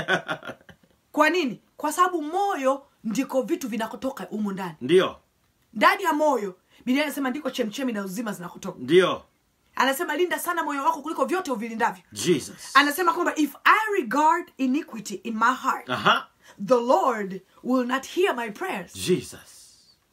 kwa nini kwa sababu moyo ndiko vitu vinakotoka humu ndani Ndio. ndani ya moyo biblia inasema ndiko chemchemi na uzima zinakotoka Ndio. anasema linda sana moyo wako kuliko vyote uvilindavyo Jesus. anasema kwamba if i regard iniquity in my heart Aha. the lord will not hear my prayers Jesus.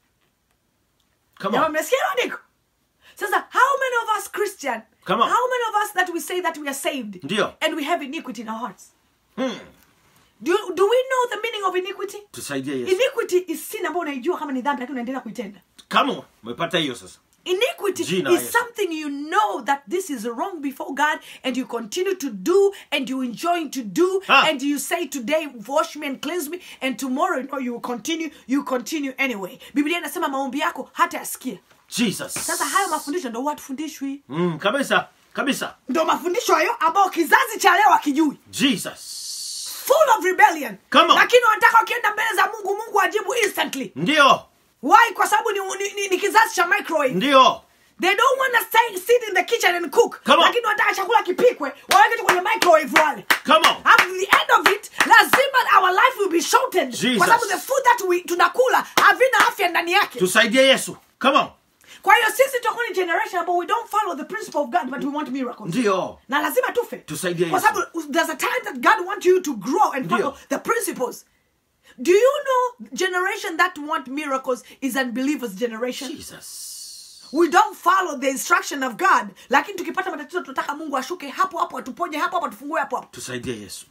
Come Jamaa on. mmesikia hilo andiko sasa how many of us christian Come on. how many of us that we say that we are saved Ndio. and we have iniquity in our hearts Hmm. do, do we know the meaning of iniquity Tusaidie Yesu. iniquity is sin ambayo unaijua kama ni dhambi lakini unaendelea kuitenda Come on. Umepata hiyo sasa. iniquity Jina la is Yesu. something you know that this is wrong before god and you continue to do and you enjoy to do Ah. and you say today wash me and cleanse me and tomorrow you know you will continue you continue anyway biblia inasema maombi yako hata yasikia Jesus. sasa hayo mafundisho ndo huwa tufundishwi Mm, kabisa. Kabisa. ndo mafundisho hayo ambayo kizazi cha leo akijui Jesus. full of rebellion Come on. lakini wanataka wakienda mbele za mungu mungu ajibu instantly Ndio. why kwa sababu ni, ni, ni, ni kizazi cha microwave Ndio. they don't want to stay sit in the kitchen and cook Come on. lakini wanataka chakula kipikwe waweke tu kwenye microwave wale Come on. at the end of it lazima our life will be shortened Jesus. kwa sababu the food that we tunakula havina afya ndani yake Tusaidie Yesu. Come on. kwa hiyo sisi tutakuwa ni generation ambao we don't follow the principle of god but we want miracles Ndio. na lazima tufe Tusaidie kwa Yesu. sababu there's a time that god wants you to grow and follow Ndio. the principles do you know generation that want miracles is unbelievers generation Jesus. we don't follow the instruction of god lakini tukipata matatizo tunataka mungu ashuke hapo hapo atuponye hapo hapo atufungue hapo hapo Tusaidie Yesu.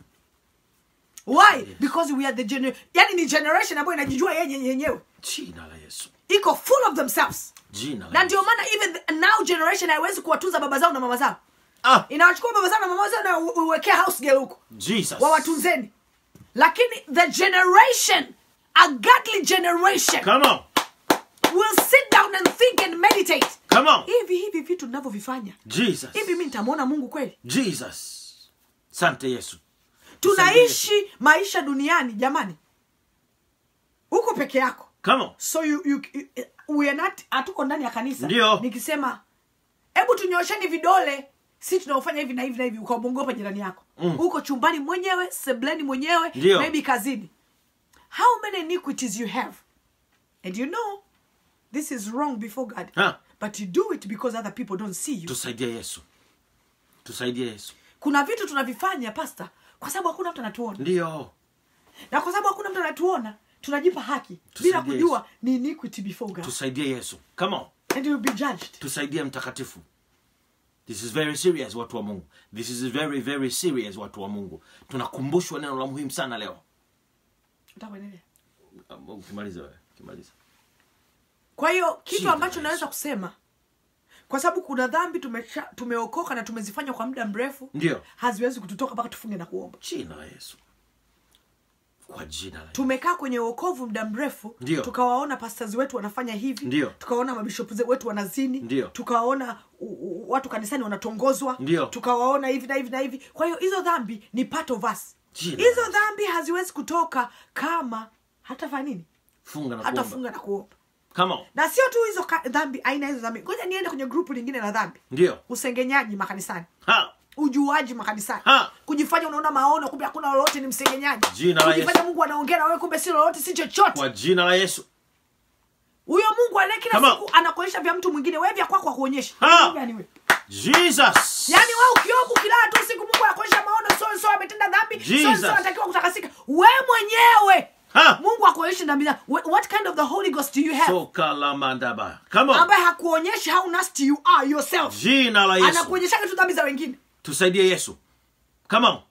why because we are the gener yani ni generation ambayo inajijua yenye yenyewe Jina la Yesu. iko full of themselves Jina la na ndio Yesu. maana even the, now generation haiwezi kuwatunza baba zao na mama zao Ah, inawachukua baba zao na mama zao na u- uwekea house girl huko Jesus. wawatunzeni lakini the generation a godly generation Come on. will sit down and think and meditate Come on. hivi hivi vitu ninavyovifanya Jesus. hivi mi nitamwona mungu kweli Jesus. Sante Yesu. tunaishi maisha duniani jamani huko peke yako Come on. so you, you, you, we are not hatuko ndani ya kanisa Ndio. nikisema hebu tunyosheni vidole si tunaofanya hivi na hivi na hivi ukamwongopa jirani yako Mm. huko chumbani mwenyewe sebleni mwenyewe Ndio. maybe kazini how many iniquities you have and you know this is wrong before god Ha. but you do it because other people don't see you Tusaidie Yesu. Tusaidie Yesu. kuna vitu tunavifanya pasta kwa sababu hakuna mtu anatuona Ndio. na kwa sababu hakuna mtu anatuona tunajipa haki bila Tusaidie kujua Yesu. ni iniquity before god Tusaidie Yesu. Come on. and you will be judged Tusaidie mtakatifu. This is very serious watu wa Mungu. This is very very serious watu wa Mungu. Tunakumbushwa neno la muhimu sana leo. Utakuendelea. Um, Ukimaliza wewe. Ukimaliza. kwa hiyo kitu Jina ambacho la naweza kusema kwa sababu kuna dhambi tumesha, tumeokoka na tumezifanya kwa muda mrefu Ndio. haziwezi kututoka mpaka tufunge na kuomba Jina la Yesu. Kwa jina la Yesu. tumekaa kwenye uokovu muda mrefu Ndio. tukawaona pastors wetu wanafanya hivi Ndio. tukawaona mabishop ze- wetu wanazini Ndio. tukawaona u- u- watu kanisani wanatongozwa Ndio. tukawaona hivi na hivi na hivi kwa hiyo hizo dhambi ni part of us Jina la hizo Yesu. dhambi haziwezi kutoka kama hatafanya nini Funga na kuomba. hatafunga na kuomba Come on. na sio tu hizo ka- dhambi aina hizo dhambi ngoja niende kwenye grupu lingine la dhambi Ndio. usengenyaji makanisani Ha. ujuaji makanisani Ha. kujifanya unaona maono kumbe hakuna lolote ni msengenyaji Jina la kujifanya Yesu. mungu anaongea na wewe kumbe si lolote si chochote Kwa jina la Yesu. huyo mungu anaye kila Come on. siku anakuonyesha vya mtu mwingine wewe vya kwako akuonyesha Ha. Gani wewe? Jesus. yaani wewe ukioga ukilala tu usiku mungu anakuonyesha maono so so ametenda dhambi so Jesus. so anatakiwa kutakasika wewe mwenyewe Ha. mungu akuonyesha dhambi zako. Wh- what kind of the holy ghost do you have Soka la mandaba. Come on. ambaye hakuonyeshi how nasty you are yourself Jina la Yesu. anakuonyeshaga tu dhambi za wengine Tusaidie Yesu. Come on.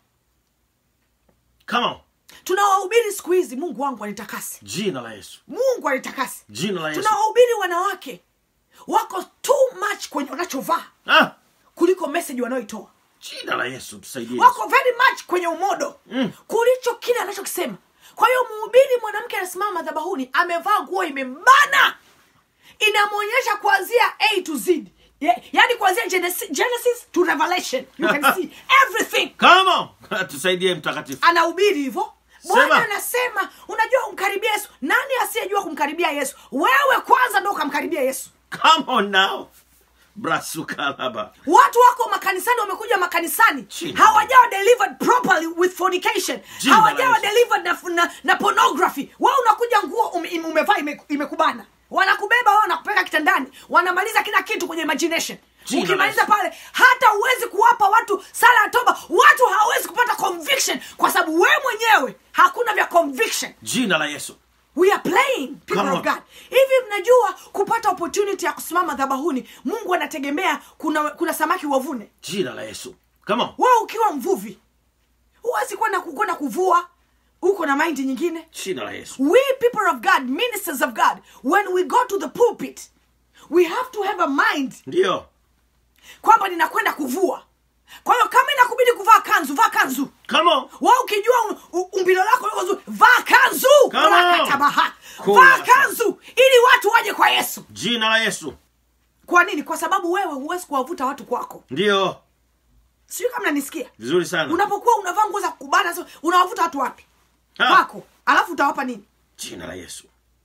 Come on. tunawahubiri siku hizi mungu wangu anitakase Jina la Yesu. mungu anitakase Jina la Yesu. tunawahubiri wanawake wako too much kwenye wanachovaa ah, kuliko message wanayoitoa jina la yesu tusaidie wako very much kwenye umodo Mm. kulicho kile anachokisema kwa hiyo mhubiri mwanamke anasimama madhabahuni amevaa nguo imembana inamwonyesha kuanzia a to z Ye- yaani kuanzia genesis, genesis to revelation you can see everything Come on. tusaidie mtakatifu anahubiri hivyo Sema. bwana anasema unajua kumkaribia yesu nani asiyejua kumkaribia yesu wewe kwanza ndo ukamkaribia yesu come on now brasukalaba watu wako makanisani wamekuja makanisani Jina. hawajawa delivered properly with fornication Jina hawajawa la Yesu. delivered na, na, na pornography wewe unakuja nguo ume, ime- umevaa ime, imekubana wanakubeba wao wanakupeleka kitandani wanamaliza kila kitu kwenye imagination Jina la ukimaliza Yesu. pale hata huwezi kuwapa watu sala ya toba watu hawawezi kupata conviction kwa sababu wewe mwenyewe hakuna vya conviction jina la yesu we are playing people Come of on. god hivi mnajua kupata opportunity ya kusimama dhabahuni mungu anategemea kuna kuna samaki wavune jina la yesu come on wewe ukiwa mvuvi huwezi kwenda kwenda kuvua uko na maindi nyingine jina la yesu we people of god ministers of god when we go to the pulpit we have to have a mind ndio kwamba ninakwenda kuvua kwa hiyo kama inakubidi kuvaa kanzu vaa kanzu come on wa ukijua um- u- umbilo lako liko zuri vaa kanzu Come on. Rakatabaha. Cool. vaa kanzu ili watu waje kwa yesu jina la yesu kwa nini kwa sababu wewe huwezi kuwavuta watu kwako ndio sijui kama nanisikia vizuri sana unapokuwa unavaa nguo za kubana so, unawavuta watu wapi Ha. kwako alafu utawapa nini jina la yesu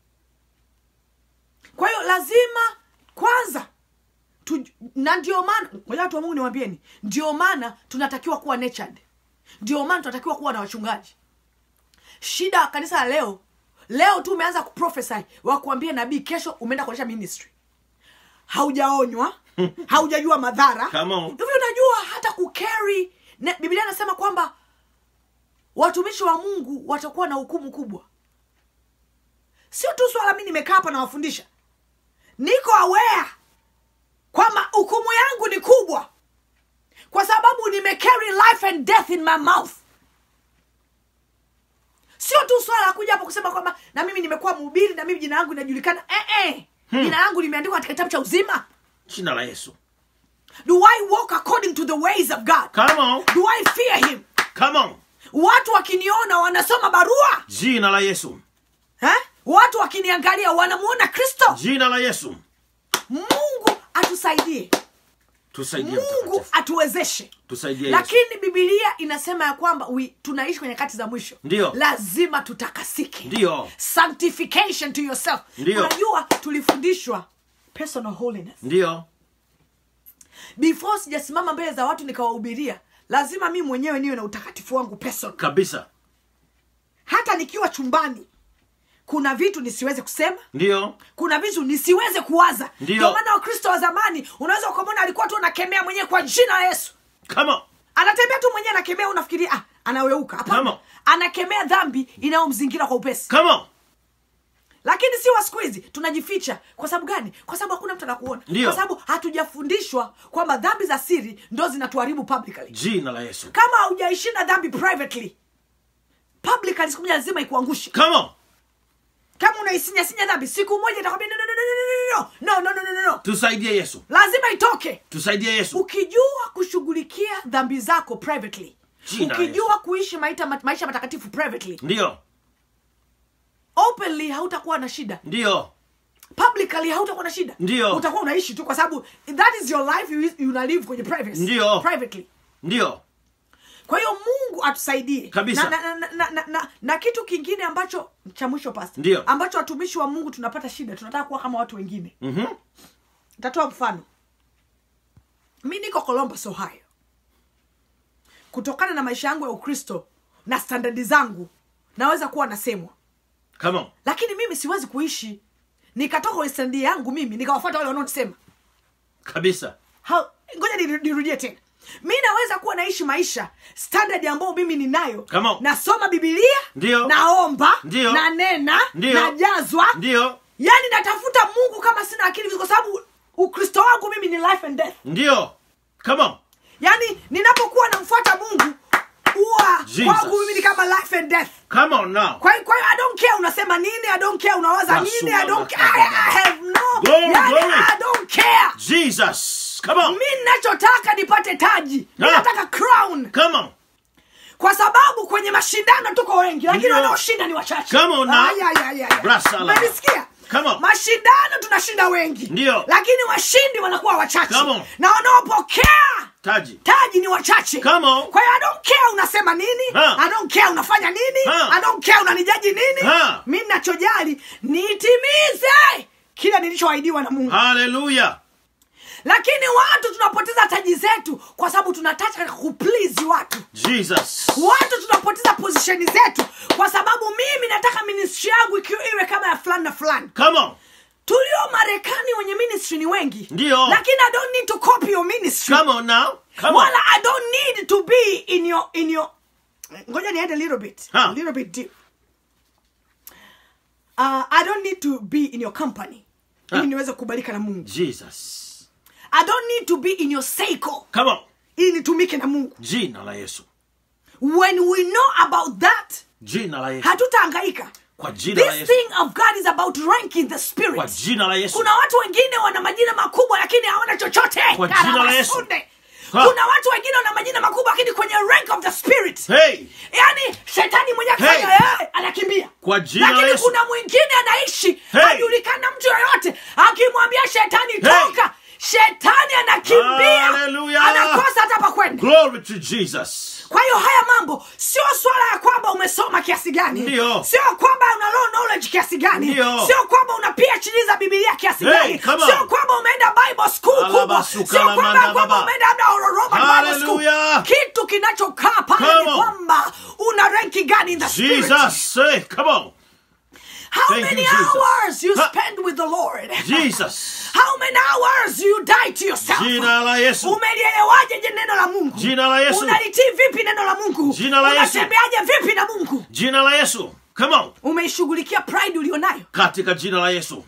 kwa hiyo lazima kwanza tu, na ndio maana ngoja watu wa mungu niwambieni ndio maana tunatakiwa kuwa nurtured ndio maana tunatakiwa kuwa na wachungaji shida ya kanisa la leo leo tu umeanza kuprofesy wakuambia nabii kesho umeenda kuonyesha ministry haujaonywa haujajua madhara Come on. hivi unajua hata kukeri biblia anasema kwamba watumishi wa mungu watakuwa na hukumu kubwa sio tu swala mi nimekaa hapa nawafundisha niko aware kwamba hukumu yangu ni kubwa kwa sababu nimecarry life and death in my mouth sio tu swala la kuja hapo kusema kwamba na mimi nimekuwa mhubiri na mimi jina langu linajulikana eh, eh. jina langu limeandikwa katika kitabu cha uzima jina la yesu do i walk according to the ways of god come on do i fear him come on watu wakiniona wanasoma barua jina la yesu eh? watu wakiniangalia wanamuona kristo jina la yesu mungu atusaidie tusaidie mungu mtakatifu atuwezeshe tusaidie yesu lakini bibilia inasema ya kwamba we, tunaishi kwenye kati za mwisho Ndio. lazima tutakasike Ndio. sanctification to yourself Ndio. unajua tulifundishwa personal holiness ndio before sijasimama mbele za watu nikawahubiria lazima mi mwenyewe niwe na utakatifu wangu personal kabisa hata nikiwa chumbani kuna vitu nisiweze kusema ndio kuna vitu nisiweze kuwaza Ndio. ndio maana wakristo wa zamani unaweza ukamwona alikuwa tu anakemea mwenyewe kwa jina la yesu come on anatembea tu mwenyewe anakemea unafikiria ah, anaweuka Come hapana on. anakemea dhambi inayomzingira kwa upesi come on lakini si wa siku hizi tunajificha kwa sababu gani kwa sababu hakuna mtu anakuona Ndio. kwa sababu hatujafundishwa kwamba dhambi za siri ndo zinatuharibu publicly jina la yesu kama haujaishinda dhambi privately publicly siku moja lazima ikuangushe come on kama unaisinyasinyaa dhambi siku moja itakwambia no, no, no, no, no, no, no, no, no, no, no. tusaidie yesu lazima itoke tusaidie yesu ukijua kushughulikia dhambi zako privately Jina la ukijua kuishi maita, maisha matakatifu privately ndio openly hautakuwa na shida ndio publicly hautakuwa na shida Ndio. utakuwa unaishi tu kwa sababu that is your life you, you una live kwenye privacy Ndio. privately ndio kwa hiyo mungu atusaidie Kabisa. na, na, na, na, na, na, na kitu kingine ambacho cha mwisho pasta Ndio. ambacho watumishi wa mungu tunapata shida tunataka kuwa kama watu wengine Mhm. tatoa mfano mi niko columbus ohio kutokana na maisha yangu ya ukristo na standadi zangu naweza kuwa nasemwa come on lakini mimi siwezi kuishi nikatoka kwenye standi yangu mimi nikawafuata wale wanaonisema kabisa Ha- ngoja niru- nirudie tena mi naweza kuwa naishi maisha standard ambayo mimi ninayo Come on. nasoma bibilia Ndio. naomba Ndio. nanena Ndio. najazwa ndio yaani natafuta mungu kama sina akili kwa sababu ukristo wangu mimi ni life and death ndio come on yaani ninapokuwa namfuata mungu huwa Jesus. kwangu mimi ni kama life and death come on now kwa hiyo kwa hiyo i don't care unasema nini i don't care unawaza Basuka nini i don't care I, I have no Glory, yani, glory. I don't care Jesus. Come on. mi nachotaka nipate taji mi Ah. nataka crown Come on. kwa sababu kwenye mashindano tuko wengi lakini Ndio. wanaoshinda ni wachache Come on now. Ay, ay, ay, ay, ay. Brasa la- Umenisikia? Come on. mashindano tunashinda wengi Ndio. lakini washindi wanakuwa wachache Come on. na wanaopokea Taji. taji ni wachache Come on. kwa hiyo I don't care unasema nini Ha. I don't care unafanya nini Ha. I don't care unanijaji nini Ha. mi nachojali nitimize kile nilichoahidiwa na mungu Hallelujah. lakini watu tunapoteza taji zetu kwa sababu tunataka kuplease watu Jesus. watu tunapoteza pozisheni zetu kwa sababu mimi nataka ministry yangu ikiwa iwe kama ya fulani na fulani Come on. tulio marekani wenye ministry ni wengi Ndio. lakini i don't need to copy your ministry Come on now. Come on. wala i don't need to be in your in your ngoja niende a little bit Ha. a little bit deep uh, i don't need to be in your company Ha. ili niweze kukubalika na mungu Jesus. i don't need to be in your cycle Come on. ili nitumike na mungu Jina la Yesu. when we know about that Jina la Yesu. hatutahangaika Kwa jina la this Yesu. thing of god is about rank in the spirit Kwa jina la Yesu. kuna watu wengine wana majina makubwa lakini hawana chochote Kwa jina la Yesu. Karabasunde. Ha. kuna watu wengine wana majina makubwa lakini kwenye rank of the spirit Hey. yaani shetani mwenye akifanya Hey. hey. anakimbia Kwa jina la lakini Yesu. kuna mwingine anaishi Hey. hajulikana mtu yoyote akimwambia shetani Hey. toka shetani anakimbia Hallelujah. anakosa hata pa kwenda Glory to Jesus. kwa hiyo haya mambo sio swala ya kwamba umesoma kiasi gani Ndio. sio kwamba una low knowledge kiasi gani Ndio. sio kwamba una phd za bibilia kiasi Hey, gani come on. sio kwamba umeenda bible school kubwa Alabasuka sio la kwamba manda kwamba baba. umeenda labda Robert Bible School. Hallelujah. kitu kinachokaa pale Come ni on. kwamba una ranki gani in the spirit Jesus. Hey, come on. how Thank many you, Jesus. hours you Ha. spend with the lord Jesus. how many hours you die to yourself Jina la Yesu. umelielewaje je neno la mungu Jina la Yesu. unalitii vipi neno la mungu Jina la Yesu. unatembeaje vipi na mungu Jina la Yesu. Come on. umeishughulikia pride ulionayo Katika jina la Yesu.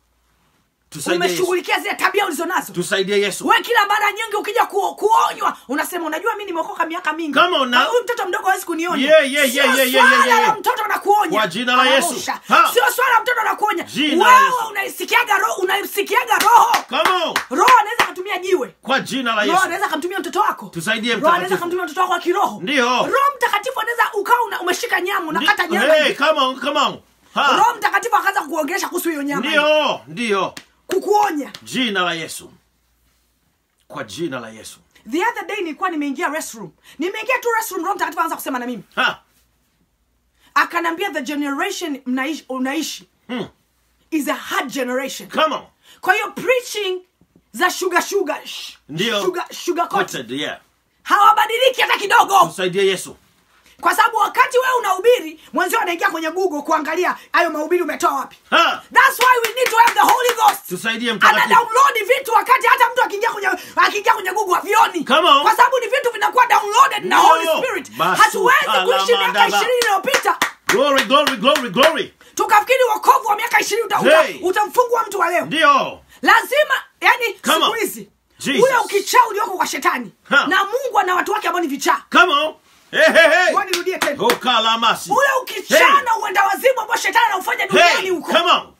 Tusaidie Yesu. umeshughulikia zile tabia ulizonazo Tusaidie Yesu. we kila mara nyingi ukija ku, kuonywa unasema unajua mi nimeokoka miaka mingi Come on now. Na huyu mtoto mdogo hawezi kunionya Yeah, yeah, Sio yeah, yeah, yeah, swala yeah, yeah. la mtoto anakuonya Kwa jina la Yesu. Anaosha. Ha. sio swala la mtoto anakuonya Jina la Yesu. wewe unaisikiaga roho unaisikiaga roho Come on. roho anaweza akatumia jiwe Kwa jina la roho Yesu. anaweza akamtumia mtoto wako Tusaidie roho anaweza mtakatifu. akamtumia mtoto wako wa kiroho Ndio. roho mtakatifu anaweza ukawa una, umeshika nyama unakata nyama Hey, hivi. come on, come on. Ha. roho mtakatifu akaanza kukuongelesha kuhusu hiyo nyama Ndio, ndio. kukuonya Jina la Yesu. Kwa jina la Yesu. the other day nilikuwa nimeingia restroom nimeingia tu restroom roho mtakatifu anaanza kusema na mimi Ha. akanambia the generation mnaishi, unaishi Hmm. is a hard generation Come on. kwa hiyo preaching za sugar sugar sh- Ndio. sugar, sugar coated. Quoted, yeah. hawabadiliki hata kidogo Tusaidie Yesu. kwa sababu wakati wewe unahubiri mwenzio anaingia kwenye google kuangalia hayo mahubiri umetoa wapi Ha. thats why we need to have the holy ghost Tusaidie ana mtakatifu. download vitu wakati hata mtu akiingia kwenye akiingia kwenye google havioni Come on. kwa sababu ni vitu vinakuwa downloaded na Ndio. holy spirit Basuka hatuwezi la kuishi miaka mandaba. ishirini iliyopita Glory, glory, glory, glory. tukafikiri wokovu wa miaka ishirini uta, uta, Hey. utamfungua mtu wa leo Ndio. lazima yani Come siku on. hizi Jesus. ule ukichaa ulioko kwa shetani Ha. na mungu ana watu wake ambao ni vichaa Come on. Hey, hey, hey. Ngoja nirudie tena Ukalamasi. ule ukichaa Hey. na uenda wazimu ambao shetani anaufanya duniani Hey, huko come on.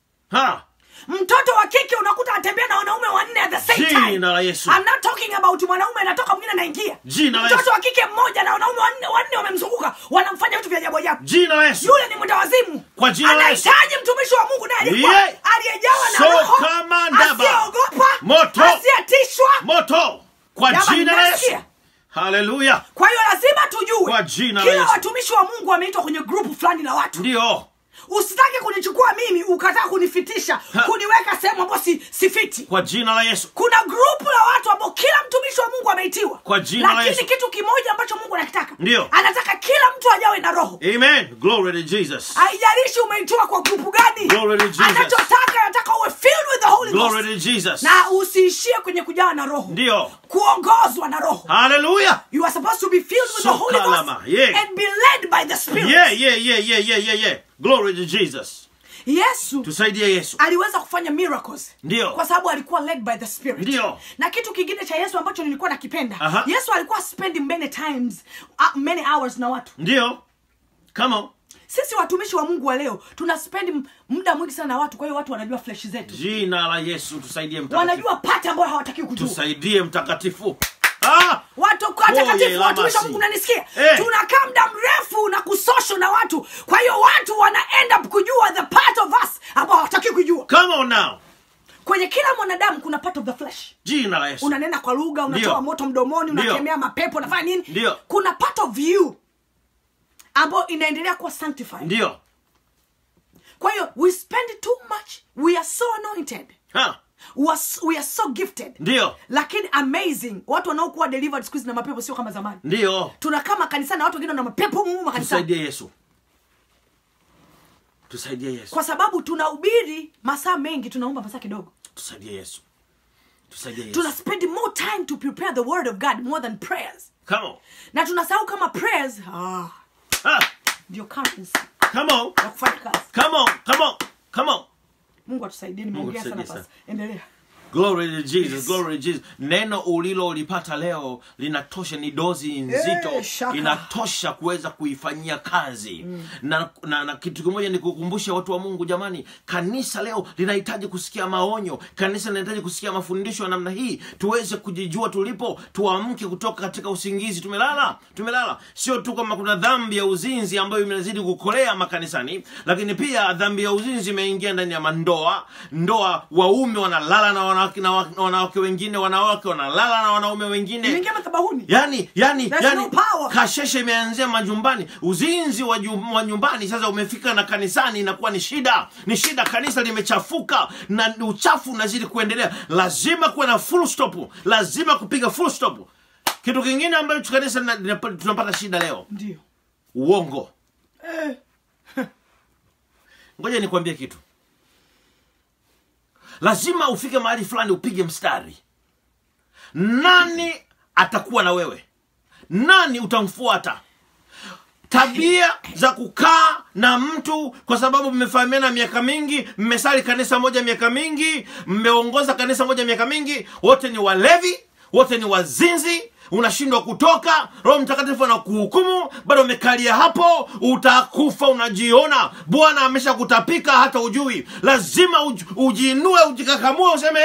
Ha. mtoto wa kike unakuta anatembea na wanaume wanne at the same time Jina la Yesu. I'm not talking about mwanaume anatoka mwingine anaingia Jina la mtoto Yesu. wa kike mmoja na wanaume wanne wanne wamemzunguka wanamfanya vitu vya ajabu ajabu Jina la Yesu. yule ni mwenda wazimu Kwa jina la Yesu. anahitaji mtumishi wa mungu naye alikuwa Yeah. aliyejawa na So roho kama ndaba. asiyeogopa Moto. asiyetishwa Moto. Kwa Jamani, jina la Yesu. mmesikia? Haleluya. kwa hiyo lazima tujue Kwa jina la kila Yesu. watumishi wa mungu wameitwa kwenye grupu fulani la watu Ndio. usitake kunichukua mimi ukataka kunifitisha Ha. kuniweka sehemu ambayo si, sifiti Kwa jina la Yesu. kuna grupu la watu ambao kila mtumishi wa mungu ameitiwa Kwa jina la lakini Yesu. kitu kimoja ambacho mungu anakitaka Ndio. anataka kila mtu ajawe na roho Amen. Glory to Jesus. haijalishi umeitiwa kwa grupu gani Glory to Jesus. anachotaka anataka uwe filled with the Holy Glory Ghost to Jesus. na usiishie kwenye kujawa na roho Ndio. kuongozwa na roho Hallelujah. you are supposed to be filled with the Holy Ghost Sokalama, yeah. and be led by the Spirit Yeah, yeah, yeah, yeah, yeah, yeah, yeah. Glory to Jesus. yesu Tusaidie Yesu. aliweza kufanya miracles Ndio. kwa sababu alikuwa led by the spirit Ndio. na kitu kingine cha yesu ambacho nilikuwa nakipenda Aha. yesu alikuwa spending many times uh, many hours na watu Ndio. Come on. sisi watumishi wa mungu wa leo tuna spend m- muda mwingi sana na watu kwa hiyo watu wanajua flesh zetu jina la yesu tusaidie mtakatifu wanajua pati ambayo hawataki kujua tusaidie mtakatifu ah! watu Oye, watakatifu watumishi wa lamasi. mungu nanisikia Eh. tunakaa muda mrefu na kusosho na watu kwa hiyo watu wana end up kujua the part of us ambao hawataki kujua come on now kwenye kila mwanadamu kuna part of the flesh jina la yesu unanena kwa lugha unatoa Ndio. moto mdomoni Ndio. unakemea mapepo unafanya nini Ndio. kuna part of you ambayo inaendelea kuwa sanctified ndio kwa hiyo we spend too much we are so anointed ha we are, we are so gifted ndio lakini amazing watu wanaokuwa delivered siku hizi na mapepo sio kama zamani ndio tunakaa makanisani na watu wengine na mapepo mumu makanisani tusaidie yesu tusaidie yesu kwa sababu tunahubiri masaa mengi tunaomba masaa kidogo tusaidie yesu tusaidie yesu tuna spend more time to prepare the word of god more than prayers come on na tunasahau kama prayers ah, ha ndio currency come on ya kufanya kazi come on come on come on mungu atusaidie nimeongea sana atusaidie basi endelea glory to jesus glory to jesus neno ulilolipata leo linatosha ni dozi nzito Eh, shaka. inatosha kuweza kuifanyia kazi na, na, na kitu kimoja ni kukumbusha watu wa mungu jamani kanisa leo linahitaji kusikia maonyo kanisa linahitaji kusikia mafundisho ya namna hii tuweze kujijua tulipo tuamke kutoka katika usingizi tumelala tumelala sio tu kama kuna dhambi ya uzinzi ambayo imezidi kukolea makanisani lakini pia dhambi ya uzinzi imeingia ndani ya mandoa ndoa waume wanalala na wanawake na wa- wanawake wengine wanawake wanalala na wanaume wengine imeingia madhabahuni yani yani There's yani no power. kasheshe imeanzia majumbani uzinzi wa, ju- wa nyumbani sasa umefika na kanisani inakuwa ni shida ni shida kanisa limechafuka na uchafu unazidi kuendelea lazima kuwe na full stop lazima kupiga full stop kitu kingine ambacho kanisa lina- linapa- tunapata shida leo ndio uongo eh. ngoja nikwambie kitu lazima ufike mahali fulani upige mstari nani atakuwa na wewe nani utamfuata tabia za kukaa na mtu kwa sababu mmefahamiana miaka mingi mmesali kanisa moja miaka mingi mmeongoza kanisa moja miaka mingi wote ni walevi wote ni wazinzi unashindwa kutoka roho mtakatifu anakuhukumu bado umekalia hapo utakufa unajiona bwana amesha kutapika hata ujui lazima uj, ujiinue ujikakamue useme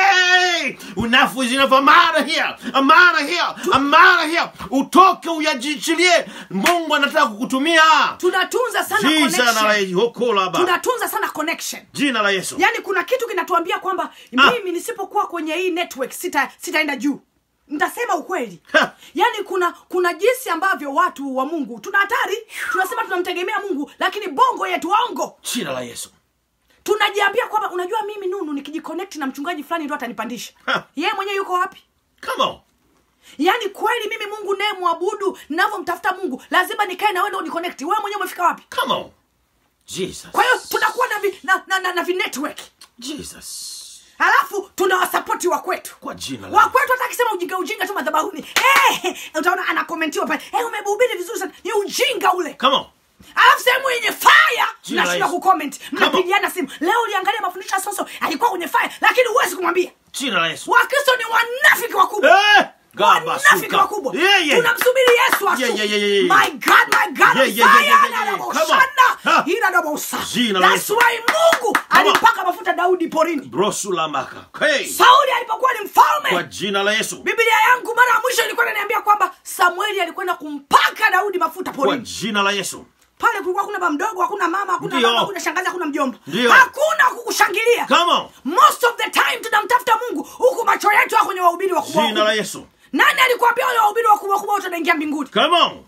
hey! enough is enough I'm out of here I'm out of here I'm out of here utoke uyajichilie mungu anataka kukutumia tunatunza sana jina la connection. Yokolaba. tunatunza sana connection jina la yesu yaani kuna kitu kinatuambia kwamba Ah. mimi nisipokuwa kwenye hii network sita sitaenda juu nitasema ukweli Ha. yaani kuna kuna jinsi ambavyo watu wa mungu tuna hatari tunasema tunamtegemea mungu lakini bongo yetu waongo jina la yesu tunajiambia kwamba unajua mimi nunu nikijiconnect na mchungaji fulani ndo atanipandisha Ha. yeye mwenyewe yuko wapi come on yaani kweli mimi mungu naye mwabudu navyomtafuta mungu lazima nikae na wewe ndo uniconnect wewe mwenyewe umefika wapi come on jesus kwa hiyo tunakuwa na vi, na, na, na, na vinetwork jesus halafu tunawasapoti wa kwetu kwa jina la wa kwetu hata akisema ujinga ujinga tu madhabahuni hey, utaona anakomentiwa pale hey, umehubiri vizuri sana ni ujinga ule come on alafu sehemu yenye faya Jina la mnashinda Yesu. kucomment Come on. mnapigiana simu leo uliangalia mafundisho ya soso alikuwa kwenye faya lakini huwezi kumwambia jina la yesu wakristo ni wanafiki wakubwa Eh, gaba wanafiki suka. wakubwa Yeah, yeah. tunamsubiri yesu atu Yeah, yeah, yeah, yeah, yeah. my god my god Yeah, yeah, yeah, yeah, yeah, yeah. Messiah, Come on. anaboshana. Ha. Ila anabosa. Jina la That's Yesu. why mungu Come on. alimpaka mafuta daudi porini brosulamaka hey. sauli alipokuwa ni mfalme kwa jina la yesu biblia yangu mara ya mwisho ilikuwa inaniambia kwamba samueli alikwenda kumpaka daudi mafuta kwa porini jina la yesu pale kulikuwa hakuna bamdogo hakuna mama hakuna Ndio. baba hakuna shangazi hakuna mjomba Ndio. hakuna kukushangilia come on most of the time tunamtafuta mungu huku macho yetu ya kwenye wahubiri wakubwa jina la wakubwa. yesu nani alikuambia wale wahubiri wakubwa wakubwa wote wanaingia mbinguni come on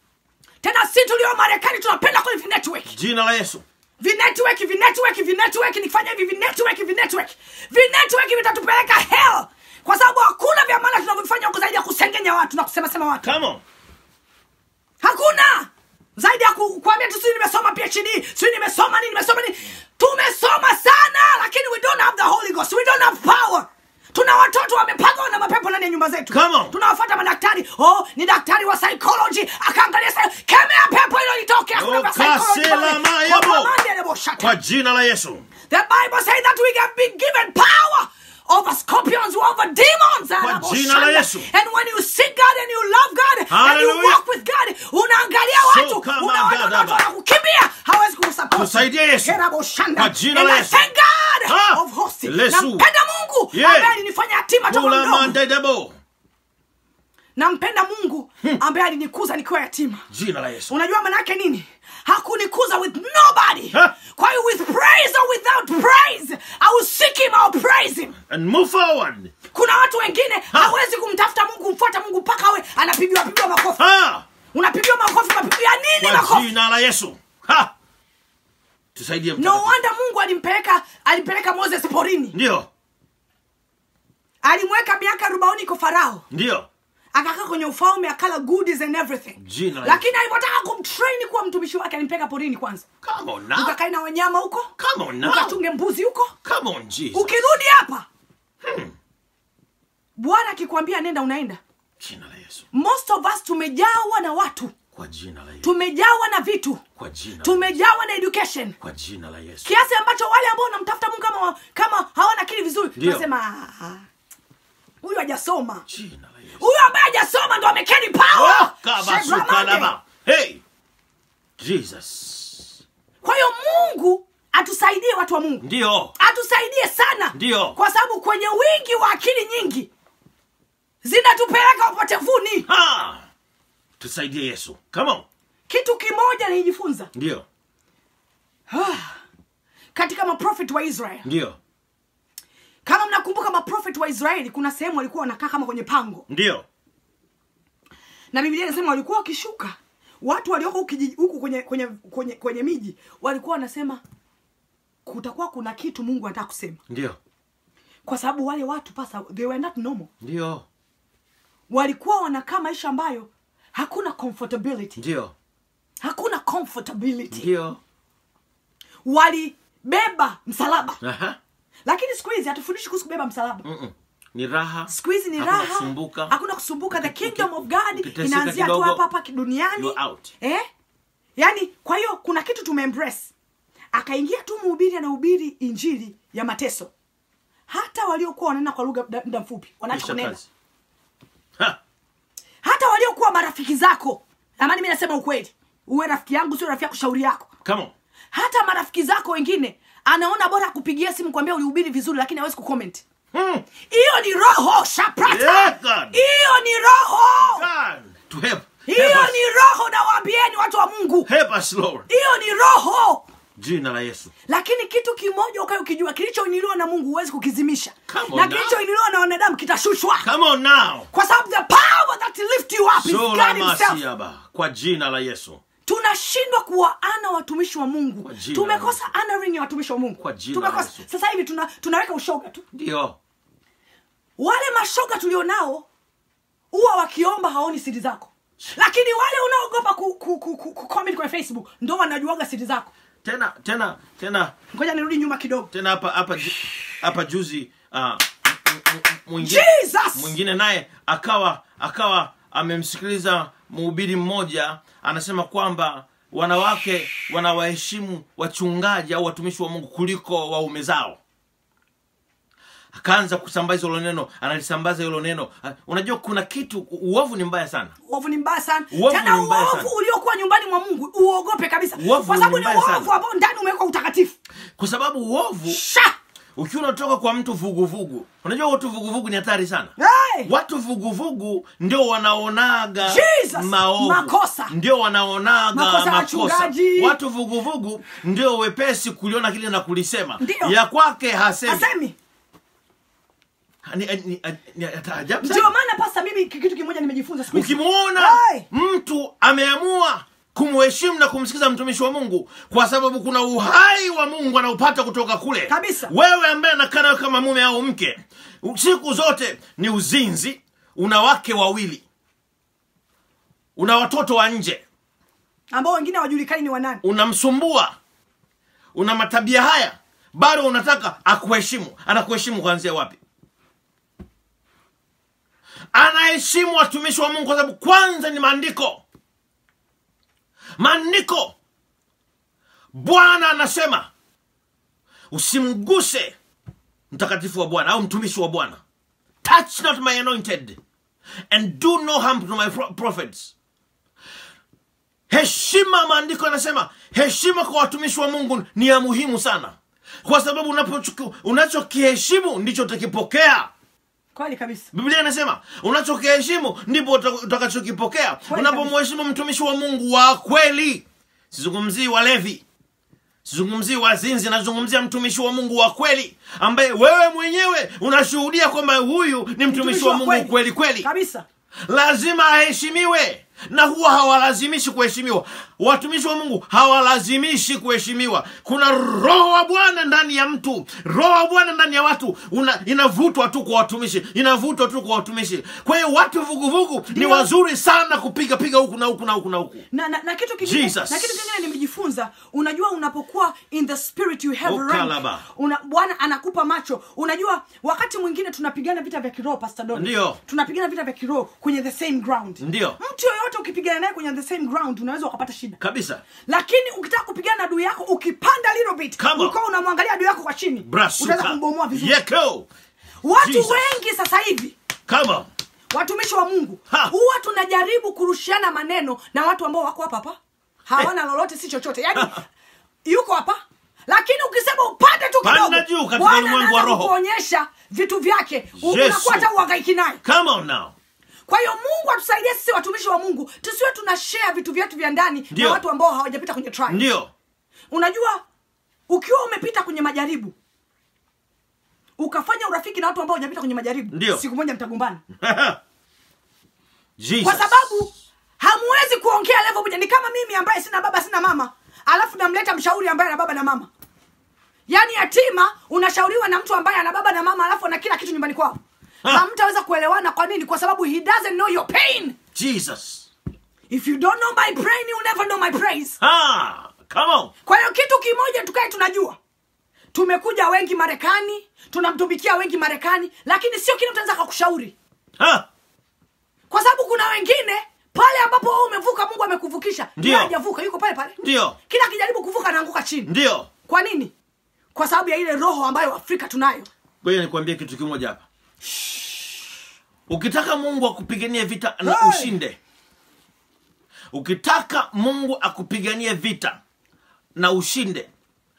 tena si tulio marekani tunapenda kwenye vinetwork jina la yesu vinetwork vinetwork vinetwork nikifanya hivi vinetwork vinetwork vinetwork vitatupeleka hell kwa sababu hakuna vya maana tunavyofanya huko zaidi ya kusengenya watu na kusemasema watu come on hakuna zaidi ya ku- kuambia tu sijui nimesoma phd sijui nimesoma nini nimesoma nini tumesoma sana lakini we don't have the holy ghost we don't have power tuna watoto wamepagwa na mapepo ndani ya nyumba zetu Come on. tunawafuata madaktari oh ni daktari wa psychology akaangalia sa kemea pepo hilo litoke hakuna vya psychology Ukasela pale. mayabo. Kwa mamande nebo shaka. kwa jina la yesu The Bible says that we have been given power over scorpions, over demons. Kwa jina la Yesu. And when you seek God and you love God and you Hallelujah. walk with God, unaangalia So watu, kama unaona watu gadaba. wanakukimbia, hawezi kukusupport. Tusaidie Yesu. Kerabo shanda. Kwa jina And la I Yesu. thank God Ah. of hosts. Lesu. Nampenda Mungu Yeah. ambaye alinifanya yatima toka Kula mdogo. mandedebo. Nampenda Mungu ambaye alinikuza nikiwa yatima. Jina la Yesu. unajua manake nini hakunikuza with nobody Ha. kwa hiyo with praise or without praise i will seek him I will praise him And move forward. kuna watu wengine hawezi kumtafuta mungu kumfuata mungu mpaka awe anapigiwa pigiwa makofi Ha! unapigiwa makofi mapigo ya nini Kwa makofi jina la Yesu. Ha! Tusaidie no mtakatifu. wonder mungu alimpeleka alimpeleka moses porini Ndio. alimweka miaka arobaini kwa farao Ndio. akakaa kwenye ufalme akala goodies and everything Jina la lakini alivyotaka kumtrain kuwa mtumishi wake alimpeleka porini kwanza Come on now. ukakae na wanyama huko Come on now. ukachunge mbuzi huko Come on Jesus. ukirudi hapa bwana akikwambia nenda unaenda Jina la Yesu. most of us tumejawa na watu Kwa jina la Yesu. tumejawa na vitu Kwa jina. la tumejawa na education Kwa jina la Yesu. kiasi ambacho wale ambao wanamtafuta mungu kama, wa- kama hawana akili vizuri Ndio. tunasema "Ah, ah, huyu hajasoma Jina la Yesu. huyu ambaye hajasoma ndo amekeni power Oh, kabasukalaba. Hey. Jesus. kwa hiyo mungu atusaidie watu wa mungu Ndio. atusaidie sana Ndio. kwa sababu kwenye wingi wa akili nyingi zinatupeleka upotevuni Ha! Tusaidie Yesu. Come on. kitu kimoja nilijifunza Ndio. katika maprofet wa israel Ndio. kama mnakumbuka maprofet wa israeli kuna sehemu walikuwa wanakaa kama kwenye pango Ndio. na biblia inasema walikuwa wakishuka watu walioko huku kijiji- huku kwenye kwenye kwenye kwenye miji walikuwa wanasema kutakuwa kuna kitu mungu anataka kusema Ndio. kwa sababu wale watu pasa they were not normal Ndio. walikuwa wanakaa maisha ambayo hakuna comfortability Ndio. hakuna comfortability Ndio. walibeba msalaba Aha. lakini siku hizi hatufundishi kuhusu kubeba msalaba Mm-mm. Ni raha. siku hizi ni Hakuna raha kusumbuka. hakuna kusumbuka the Uki- kingdom uki- of god ukiteseka inaanzia tu kidogo, hapa hapa duniani you're out. eh? yaani kwa hiyo kuna kitu tumeembrace akaingia tu mhubiri anahubiri injili ya mateso hata waliokuwa wananena kwa lugha muda- muda mfupi wanaacha Kisha kunena kazi. Ha! hata waliokuwa marafiki zako amani mi nasema ukweli uwe rafiki yangu sio rafiki yako shauri yako Come on. hata marafiki zako wengine anaona bora akupigia simu kwambia ulihubiri vizuri lakini hawezi kucomment Hmm. hiyo ni roho shaprata Yeah, God. hiyo ni roho God. To help. hiyo Help us. ni roho nawaambieni watu wa mungu Help us, Lord. hiyo ni roho Jina la Yesu. lakini kitu kimoja ukae ukijua kilichoinuliwa na mungu huwezi kukizimisha Come on na now. kilichoinuliwa na wanadamu kitashushwa Come on now. kwa sababu the power that lift you up is Sola God himself masiaba. Kwa jina la Yesu. tunashindwa kuwaana watumishi wa mungu Kwa jina tumekosa honoring ya watumishi wa mungu Kwa jina tumekosa la Yesu. sasa hivi tuna, tunaweka ushoga tu Ndio. wale mashoga tulionao huwa wakiomba haoni siri zako lakini wale unaogopa ku, ku, ku, ku, ku comment kwenye facebook ndo wanajuaga siri zako Tena tena tena ngoja nirudi nyuma kidogo tena hapa hapa ju- hapa juzi uh, m- m- m- mwingine Jesus! mwingine naye akawa akawa amemsikiliza mhubiri mmoja anasema kwamba wanawake wanawaheshimu wachungaji au watumishi wa mungu kuliko waume zao akaanza kusambaza hilo neno analisambaza hilo neno Ah, unajua kuna kitu uovu ni mbaya sana uovu ni mbaya sana Uovu tena ni mbaya uovu sana. uliokuwa nyumbani mwa mungu uogope kabisa Uovu kwa sababu ni ni mbaya sana. uovu ambao ndani umewekwa utakatifu kwa sababu uovu sha ukiwa unatoka kwa mtu vuguvugu unajua watu vuguvugu ni hatari sana hey! watu vuguvugu ndio wanaonaga Jesus! maovu Makosa. ndio wanaonaga Makosa ya makosa wachungaji. watu vuguvugu ndio wepesi kuliona kile na kulisema Ndio. ya kwake hasemi asemi Ni- ni- ni- ni ajabu sana. ndio maana pasta mimi kitu kimoja nimejifunza siku hizi. ukimwona Hey! mtu ameamua kumheshimu na kumsikiza mtumishi wa mungu kwa sababu kuna uhai wa mungu anaupata kutoka kule Kabisa. wewe ambaye anakaa nawe kama mume au mke siku zote ni uzinzi una wake wawili una watoto wa nje ambao wengine hawajulikani ni wanani unamsumbua una matabia haya bado unataka akuheshimu anakuheshimu kuanzia wapi anaheshimu watumishi wa mungu kwa sababu kwanza ni maandiko maandiko bwana anasema usimguse mtakatifu wa bwana au mtumishi wa bwana touch not my anointed and do no harm to my pro- prophets heshima maandiko yanasema heshima kwa watumishi wa mungu ni ya muhimu sana kwa sababu unapochuku- unachokiheshimu ndicho utakipokea kweli kabisa biblia inasema unachokiheshimu ndipo uta- utakachokipokea Kweli unapomheshimu mtumishi wa mungu wa kweli sizungumzii walevi sizungumzii wazinzi nazungumzia mtumishi wa mungu wa kweli ambaye wewe mwenyewe unashuhudia kwamba huyu ni mtumishi wa mungu kweli kweli kabisa lazima aheshimiwe na huwa hawalazimishi kuheshimiwa watumishi wa mungu hawalazimishi kuheshimiwa kuna roho wa bwana ndani ya mtu roho wa bwana ndani ya watu una, inavutwa tu kwa watumishi inavutwa tu kwa watumishi kwa hiyo watu vuguvugu ni Ndio. wazuri sana kupiga piga huku na huku na huku na huku na, na, na kitu kingine Jesus. na kitu kingine nimejifunza unajua unapokuwa in the spirit you have Oh, rank. kalaba. Una, bwana anakupa macho unajua wakati mwingine tunapigana vita vya kiroho pastor Don. Ndio. tunapigana vita vya kiroho kwenye the same ground Ndio. mtu yoyote ukipigana naye kwenye the same ground unaweza ukapata shida kabisa lakini ukitaka kupigana na adui yako ukipanda little bit Come on. ukawa unamwangalia adui yako kwa chini brasuka utaweza kumbomoa vizuri yeko watu Jesus. wengi sasa hivi come on watumishi wa mungu Ha. huwa tunajaribu kurushiana maneno na watu ambao wako hapa hapa hawana lolote si chochote yaani yuko hapa lakini ukisema upande tu Panda kidogo juu katika Bwana ulimwengu wa anaanza roho. kukuonyesha vitu vyake U- Yesu. unakuwa hata uhangaiki naye come on now kwa hiyo mungu atusaidie sisi watumishi wa mungu tusiwe tuna share vitu vyetu vya ndani Ndio. na watu ambao hawajapita kwenye trial. ndio unajua ukiwa umepita kwenye majaribu ukafanya urafiki na watu ambao hawajapita kwenye majaribu Ndio. siku moja mtagombana Jesus. kwa sababu hamwezi kuongea level moja ni kama mimi ambaye sina baba sina mama alafu namleta mshauri ambaye ana baba na mama yaani yatima unashauriwa na mtu ambaye ana baba na mama alafu ana kila kitu nyumbani kwao Ha. hamtaweza kuelewana kwa nini kwa sababu he doesn't know your pain Jesus. if you don't know my pain you never know my praise Ah, come on. kwa hiyo kitu kimoja tukae tunajua tumekuja wengi marekani tunamtumikia wengi marekani lakini sio kila mtu anaweza akakushauri Ah, kwa sababu kuna wengine pale ambapo wewe umevuka mungu amekuvukisha Ndio. yeye hajavuka yuko pale pale ndio, kila akijaribu kuvuka anaanguka chini ndio. kwa nini kwa sababu ya ile roho ambayo afrika tunayo Ngoja nikwambie kitu kimoja hapa. Ukitaka Mungu akupiganie vita na Hey! ushinde, ukitaka Mungu akupiganie vita na ushinde,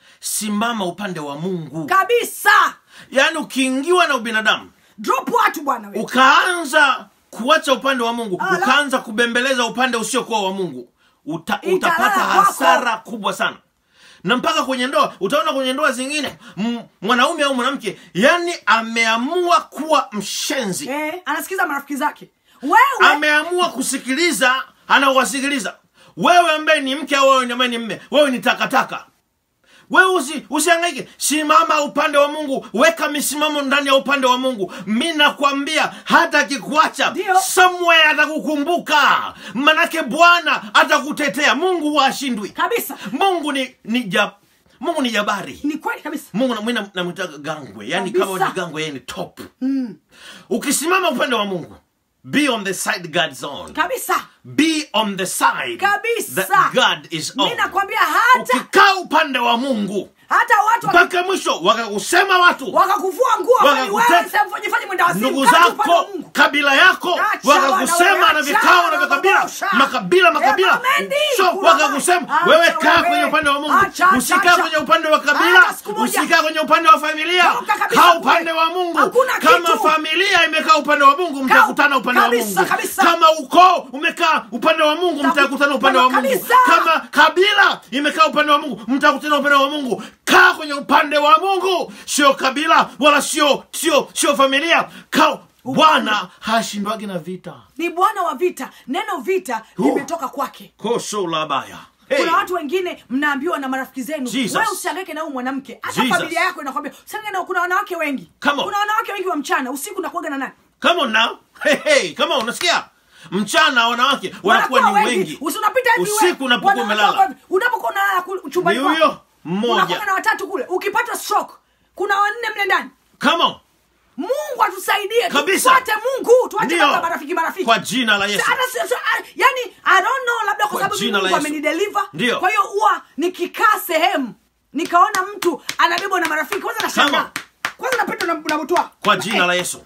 simama upande wa Mungu. kabisa Yaani ukiingiwa na ubinadamu drop watu bwana we ukaanza kuacha upande wa mungu Ala. ukaanza kubembeleza upande usiokuwa wa mungu uta, Italala utapata kwako. hasara kubwa sana na mpaka kwenye ndoa utaona kwenye ndoa zingine m- mwanaume au mwanamke yani ameamua kuwa mshenzi eh, anasikiza marafiki zake wewe ameamua kusikiliza anawasikiliza wewe ambaye ni mke au wewe ambaye ni mme wewe ni takataka wewe usi, usiangaike simama upande wa mungu weka misimamo ndani ya upande wa mungu mi nakwambia hata akikuacha Ndio. somewhere atakukumbuka manake bwana atakutetea mungu huwa ashindwi kabisa mungu ni, ni ja, mungu ni jabari ni kweli kabisa mungu na- mi nam- namwitaga gangwe yani Kabisa. kama ni gangwe yeye ni top ukisimama upande wa mungu be on the side god's on kabisa be on the side Kabisa. that god is on mi nakwambia hata ukikaa upande wa mungu hata watu waki- mpaka mwisho wakakusema watu wakakuvua nguo kwani Wakakute- wewe sasa fanyifanye mwenda wazimu ndugu kaa tu upande wa zako Mungu. kabila yako Acha wakakusema wana- na vikao na acha makabila wanabosha. makabila makabila Eh, Mamendi, so kuna- wakakusema Acha wewe kaa wewe. kwenye upande wa mungu Acha, acha, usikaa acha. kwenye upande wa kabila Hata siku moja. usikaa kwenye upande wa familia Toka kabisa kaa kule. upande wa mungu Hakuna kama kitu. familia imekaa upande wa mungu mtakutana upande wa kabisa, mungu kabisa. kama ukoo umekaa upande wa mungu Mtaku- mtakutana upande wa mungu kabisa. kama kabila imekaa upande wa mungu mtakutana upande wa mungu kaa kwenye upande wa mungu sio kabila wala sio sio sio familia kaa bwana hashindwagi na vita ni bwana wa vita neno vita Oh. limetoka kwake koso labaya hey. kuna watu wengine mnaambiwa na marafiki zenu Jesus. wewe usiangaike na huyu mwanamke hata Jesus. familia yako inakwambia usiangaike na kuna wanawake wengi Come on. kuna wanawake wengi wa mchana usiku nakuaga na nani come on now hey, hey, come on unasikia mchana wanawake wanakuwa ni wengi Usi unapita everywhere. usiku unapokuwa Wanawake umelala wako- unapokuwa unalala kule chumbani Ni kwako. huyo mmoja. Unakuwa na watatu kule ukipata stroke kuna wanne mle ndani come on mungu atusaidie Kabisa. tufuate mungu tuache Ndio. mambo ya marafiki marafiki kwa jina la yesu hata sio- sio- ah, yani i don't know labda kwa Kwa sababu jina la mungu Yesu. amenideliver Ndio. kwa hiyo huwa nikikaa sehemu nikaona mtu anabebwa na marafiki kwanza Come nashangaa on. kwanza na petro na, na butwa kwa jina la yesu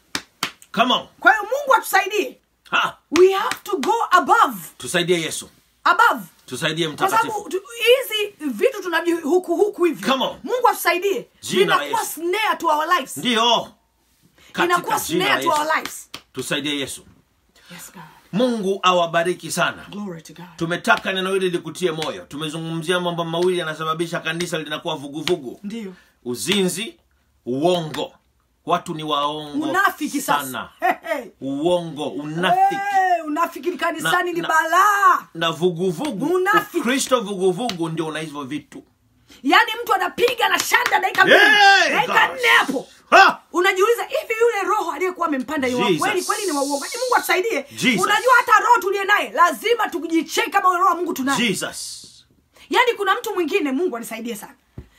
come on kwa hiyo mungu atusaidie ha we have to go above tusaidie yesu above tusaidie kwa mtakatifu sababu tu- hizi vitu tunavi huku huku hivi Come on. mungu atusaidie Jina la inakuwa Yesu. snare to our lives ndiyo inakuwa katika jina la snare to our yesu lives tusaidie yesu yes god mungu awabariki sana glory to god tumetaka neno hili likutie moyo tumezungumzia mambo mawili yanasababisha kanisa linakuwa vuguvugu ndio uzinzi uongo watu ni waongo unafiki sana sasa hey, hey. uongo unafiki Hey, unafiki kanisani Na- ni na- balaa na vuguvugu Unafiki. ukristo vuguvugu ndio una hivyo vitu yaani mtu anapiga na shanda dakika mbili Hey, dakika gosh. nne hapo ha! unajiuliza hivi yule roho aliyekuwa amempanda ni wa Jesus. kweli kweli ni wa uongo Yaani mungu atusaidie Jesus. unajua hata roho tuliye naye lazima tujicheki kama roho wa mungu tunaye jesus yaani kuna mtu mwingine mungu anisaidie sana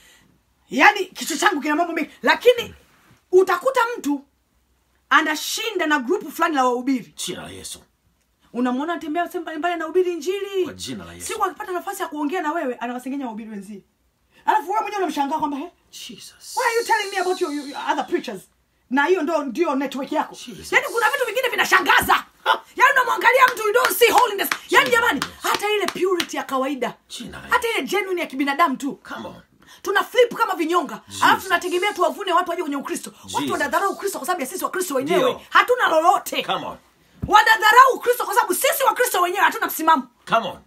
yaani kichwa changu kina mambo mengi lakini utakuta mtu anashinda na grupu fulani la wahubiri jina la yesu unamwona anatembea sehemu mbalimbali anahubiri injili Kwa jina la Yesu. siku akipata nafasi ya kuongea na wewe anawasengenya wahubiri wenzie alafu wewe mwenyewe unamshangaa kwamba "He, jesus why are you telling me about your, your other preachers na hiyo ndo ndio network yako Jesus. yaani kuna vitu vingine vinashangaza yaani unamwangalia mtu you don't see holiness yaani jamani hata ile purity ya kawaida Jina la hata ile genuine ya kibinadamu tu come on tuna flip kama vinyonga Jesus. alafu tunategemea tuwavune watu waje kwenye ukristo watu Jesus. wanadharau ukristo kwa sababu ya sisi wakristo wenyewe Ndio. hatuna lolote come on wanadharau ukristo kwa sababu sisi wakristo wenyewe hatuna msimamo come on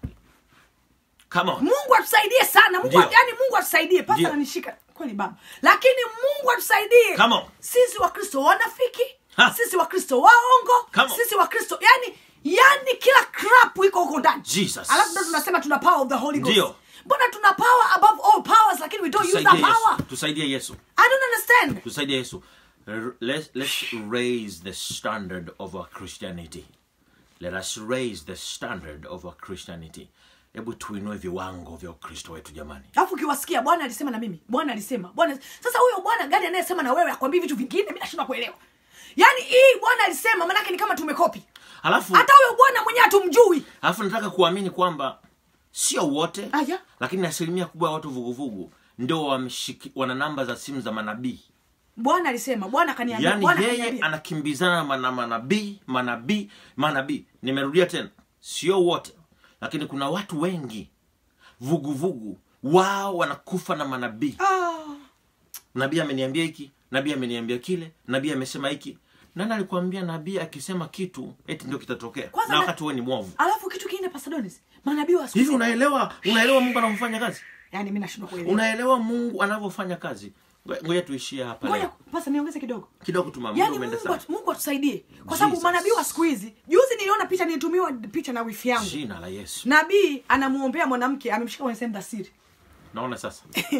come on mungu atusaidie sana mungu Ndio. yani mungu atusaidie pasa Ndio. ananishika kweli baba lakini mungu atusaidie Come on. sisi wakristo wanafiki Ha. sisi wakristo waongo Come on. sisi wakristo yani yani kila crap iko huko ndani Jesus. alafu ndo tunasema tuna power of the holy ghost Ndio. mbona tuna power above all powers lakini we don't use that tusaidie power yesu tusaidie yesu i don't understand tusaidie yesu R- let's, let's raise the standard of our christianity let us raise the standard of our christianity hebu tuinue viwango vya ukristo wetu jamani alafu ukiwasikia bwana alisema na mimi bwana alisema bwana sasa huyo bwana gani anayesema na wewe akwambii vitu vingine mi nashindwa kuelewa yaani hii bwana alisema manake ni kama tumekopi alafu hata huyo bwana mwenyewe hatumjui alafu nataka kuamini kwamba sio wote Aya. lakini asilimia kubwa ya watu vuguvugu ndio wameshiki- wana namba za simu za manabii bwana alisema bwana akaniambia yaani bwana yeye akaniambia anakimbizana na mana- manabii manabii manabii nimerudia tena sio wote lakini kuna watu wengi vuguvugu wao wanakufa na manabii ah, nabii ameniambia hiki nabii ameniambia kile nabii amesema hiki nani alikuambia nabii akisema kitu eti ndio kitatokea Kwanza na na- wakati wewe ni mwovu alafu kitu kingine pasadonis manabii wa siku hivi hizi- unaelewa unaelewa mungu anavyofanya kazi yaani mi nashindwa kuelewa unaelewa mungu anavyofanya kazi Ngoja- ngoja tuishie hapa ngoja leo pasa niongeze kidogo kidogo tu mama muda yaani umeenda mungu, sana atu- mungu atusaidie kwa sababu Jesus. manabii wa siku hizi juzi niliona picha nilitumiwa picha na wifi yangu jina la yesu nabii anamuombea mwanamke amemshika kwenye sehemu za siri naona sasa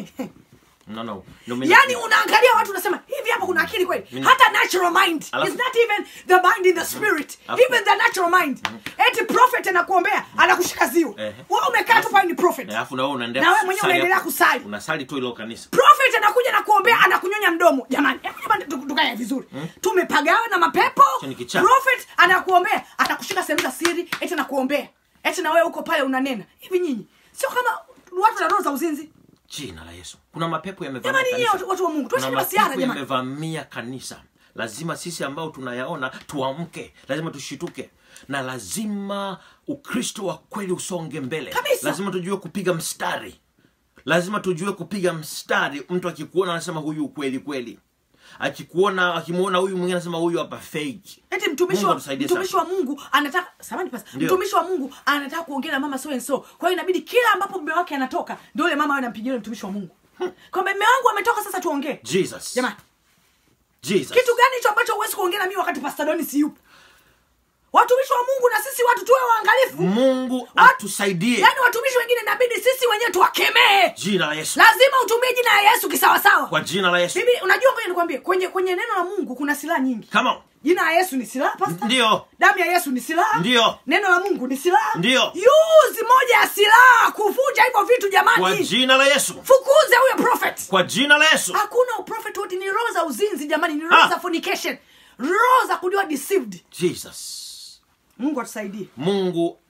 no, no. Ndio mimi- yaani unaangalia watu unasema hivi hapa kuna akili kweli Mimi- hata natural mind Alafu- It's not even the mind in the spirit Alafu- even the natural mind eti prophet anakuombea anakushika ziwa Ehe. wewe umekaa tu pale ni prophet alafu na wewe unaendelea Na wewe mwenyewe kusali unaendelea hapo. kusali. unasali tu ilo kanisa prophet anakuja na kuombea anakunyonya mdomo jamani hebu jamani tu- tukae vizuri tumepagawa na mapepo Hicho ni kichaa. prophet anakuombea atakushika sehemu za siri eti anakuombea eti na wewe uko pale unanena hivi nyinyi sio kama watu na roho za uzinzi jina la yesu kuna mapepo yamevamia Jamani, nyinyi kanisa. watu- watu wa Mungu, tuache Kuna masiara, mapepo jamani. yamevamia kanisa lazima sisi ambao tunayaona tuamke lazima tushituke na lazima ukristo wa kweli usonge mbele Kabisa. lazima tujue kupiga mstari lazima tujue kupiga mstari mtu akikuona anasema huyu kweli kweli akikuona akimwona huyu mwingine anasema huyu hapa fake eti mtumishi Mungu wa, atusaidie mtumishi sana. wa mungu anataka samani pasa Ndio. mtumishi wa mungu anataka kuongea na mama so and so kwa hiyo inabidi kila ambapo mume wake anatoka ndio yule mama awe anampigia yule mtumishi wa mungu kwamba mume wangu ametoka sasa tuongee jesus jamani jesus kitu gani hicho ambacho huwezi kuongea na mimi wakati pastadoni si yupo watumishi wa mungu na sisi watu tuwe waangalifu mungu Wat- atusaidie yaani watumishi wengine inabidi sisi wenyewe tuwakemee jina la yesu lazima utumie jina la yesu kisawasawa kwa jina la yesu bibi unajua ngoja nikwambie kwenye kwenye neno la mungu kuna silaha nyingi Come on. jina la yesu ni silaha pasta ndio damu ya yesu ni silaha Ndio. neno la mungu ni silaha Ndio. yuzi moja ya silaha kuvunja hivyo vitu kwa jamani jina la yesu fukuze huyo prophet kwa jina la yesu hakuna uprofet wote ni roho za uzinzi jamani ni roho Ah. za fornication roho za kuliwa deceived jesus mungu atusaidie mungu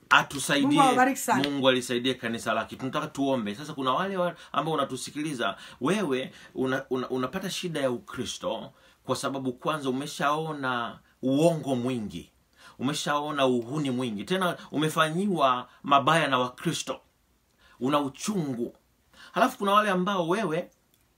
atusaidie Mungu awabariki sana. mungu alisaidie kanisa lake tunataka tuombe sasa kuna wale wa- ambao unatusikiliza wewe una, una, unapata shida ya ukristo kwa sababu kwanza umeshaona uongo mwingi umeshaona uhuni mwingi tena umefanyiwa mabaya na wakristo una uchungu halafu kuna wale ambao wewe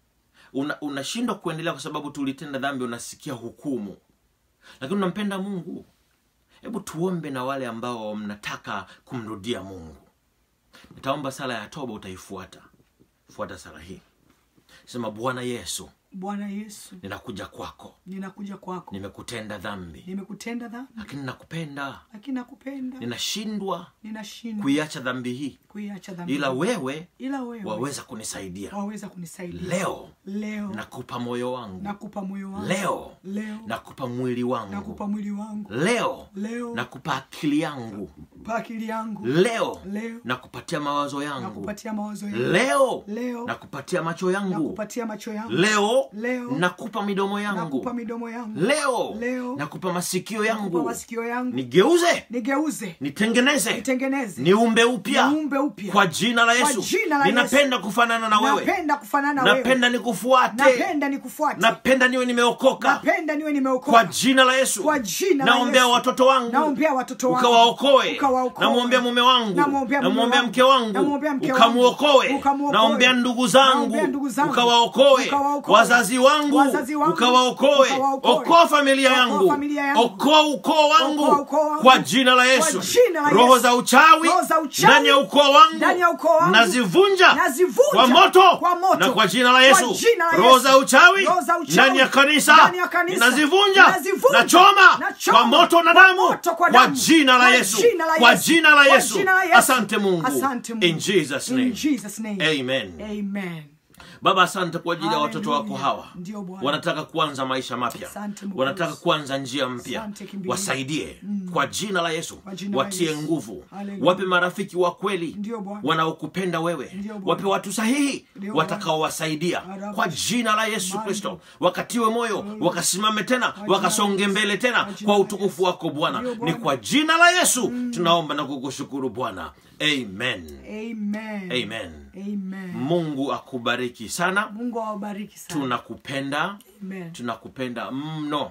una- unashindwa kuendelea kwa sababu tulitenda dhambi unasikia hukumu lakini unampenda mungu hebu tuombe na wale ambao mnataka kumrudia mungu nitaomba sala ya toba utaifuata fuata sala hii sema bwana yesu bwana yesu ninakuja kwako ninakuja kwako nimekutenda dhambi nimekutenda dhambi lakini nakupenda lakini nakupenda ninashindwa ninashindwa kuiacha dhambi hii kuiacha dhambi ila wewe ila wewe waweza kunisaidia waweza kunisaidia leo leo nakupa moyo wangu nakupa moyo wangu leo leo nakupa mwili wangu nakupa mwili wangu leo leo nakupa akili yangu pa akili yangu leo leo nakupatia mawazo yangu nakupatia mawazo yangu leo leo nakupatia macho yangu nakupatia macho yangu leo Leo. nakupa midomo yangu nakupa midomo yangu leo Leo. nakupa masikio nakupa yangu masikio yangu nigeuze nigeuze nitengeneze nitengeneze niumbe upya niumbe upya kwa jina la Kwa yesu jina la ninapenda kufanana na wewe napenda kufanana na wewe napenda nikufuate napenda nikufuate napenda niwe nimeokoka napenda niwe kwa nimeokoka jina la yesu Kwa jina la naombea Yesu. watoto wangu naombea watoto wangu ukawaokoe Ukawaokoe. namwombea mume wangu Namwombea mume namwombea wangu. mke wangu Namwombea mke wangu. ukamwokoe Ukamwokoe. naombea ndugu zangu Naombea ndugu zangu. ukawaokoe Ukawaokoe. wazazi wangu Wazazi wangu. ukawaokoe Ukawaokoe. okoa familia Okoa yangu familia yangu. okoa ukoo wangu Okoa ukoo wangu. kwa jina la yesu Kwa jina la roho Yesu. za uchawi Roho za uchawi. ndani ya ukoo wangu Ndani ya ukoo wangu. nazivunja Nazivunja. kwa moto Kwa moto. na kwa jina la Kwa yesu jina la roho Yesu. za uchawi Roho za uchawi. ndani ya kanisa Ndani ya kanisa. ninazivunja Nazivunja. nachoma Nachoma. kwa moto na Kwa damu moto, kwa kwa damu. jina la Kwa yesu jina la kwa Yesu. jina la Kwa yesu jina la Yesu. asante mungu Asante Mungu. in jesus In name Jesus name. amen Amen. baba asante kwa ajili ya watoto wako Hallelujah. hawa Ndio Bwana. wanataka kuanza maisha mapya Asante Mungu. wanataka kuanza njia mpya Asante kimbilio. wasaidie kwa jina la yesu Kwa jina la watie Yesu. nguvu Hallelujah. wape marafiki wa kweli Ndio Bwana. wanaokupenda wewe Ndio Bwana. wape watu sahihi Ndio Bwana. watakaowasaidia Arabu. kwa jina la yesu Mando. kristo wakatiwe moyo wakasimame tena wakasonge mbele tena Kwa jina kwa la utukufu wako bwana Ndio ni Bwana. kwa jina la yesu tunaomba na kukushukuru bwana amen Amen. Amen. Amen. mungu akubariki sana Mungu awabariki sana. tunakupenda Amen. tunakupenda mno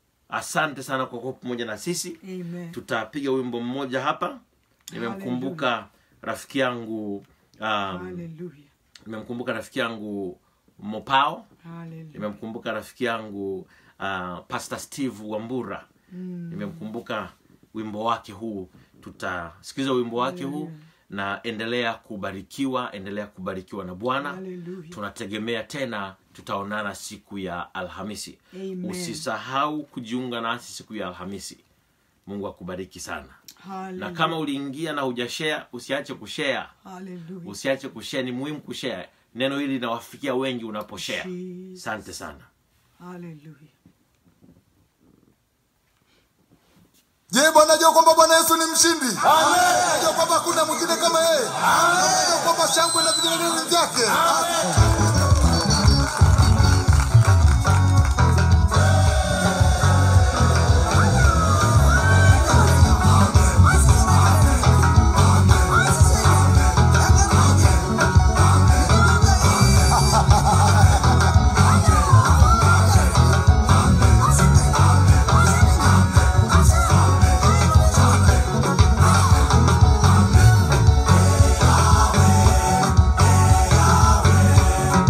asante sana kwa kuwa pamoja na sisi Amen. tutapiga wimbo mmoja hapa nimemkumbuka rafiki yangu um, Hallelujah. nimemkumbuka rafiki yangu mopao Hallelujah. nimemkumbuka rafiki yangu uh, pastor steve wambura mm. nimemkumbuka wimbo wake huu tutasikiza wimbo wake huu na endelea kubarikiwa endelea kubarikiwa na bwana Hallelujah. tunategemea tena tutaonana siku ya alhamisi Amen. usisahau kujiunga nasi siku ya alhamisi mungu akubariki sana na Hallelujah. kama uliingia na hujashare usiache kushare Hallelujah. usiache kushare ni muhimu kushare neno hili linawafikia wengi unaposhare Jesus. asante sana Hallelujah. Je, Bwana jua kwamba Bwana Yesu ni mshindi? Najua kwamba hakuna mwingine kama yeye. Najua kwamba shangwe na vigelegele vyake. Yahweh,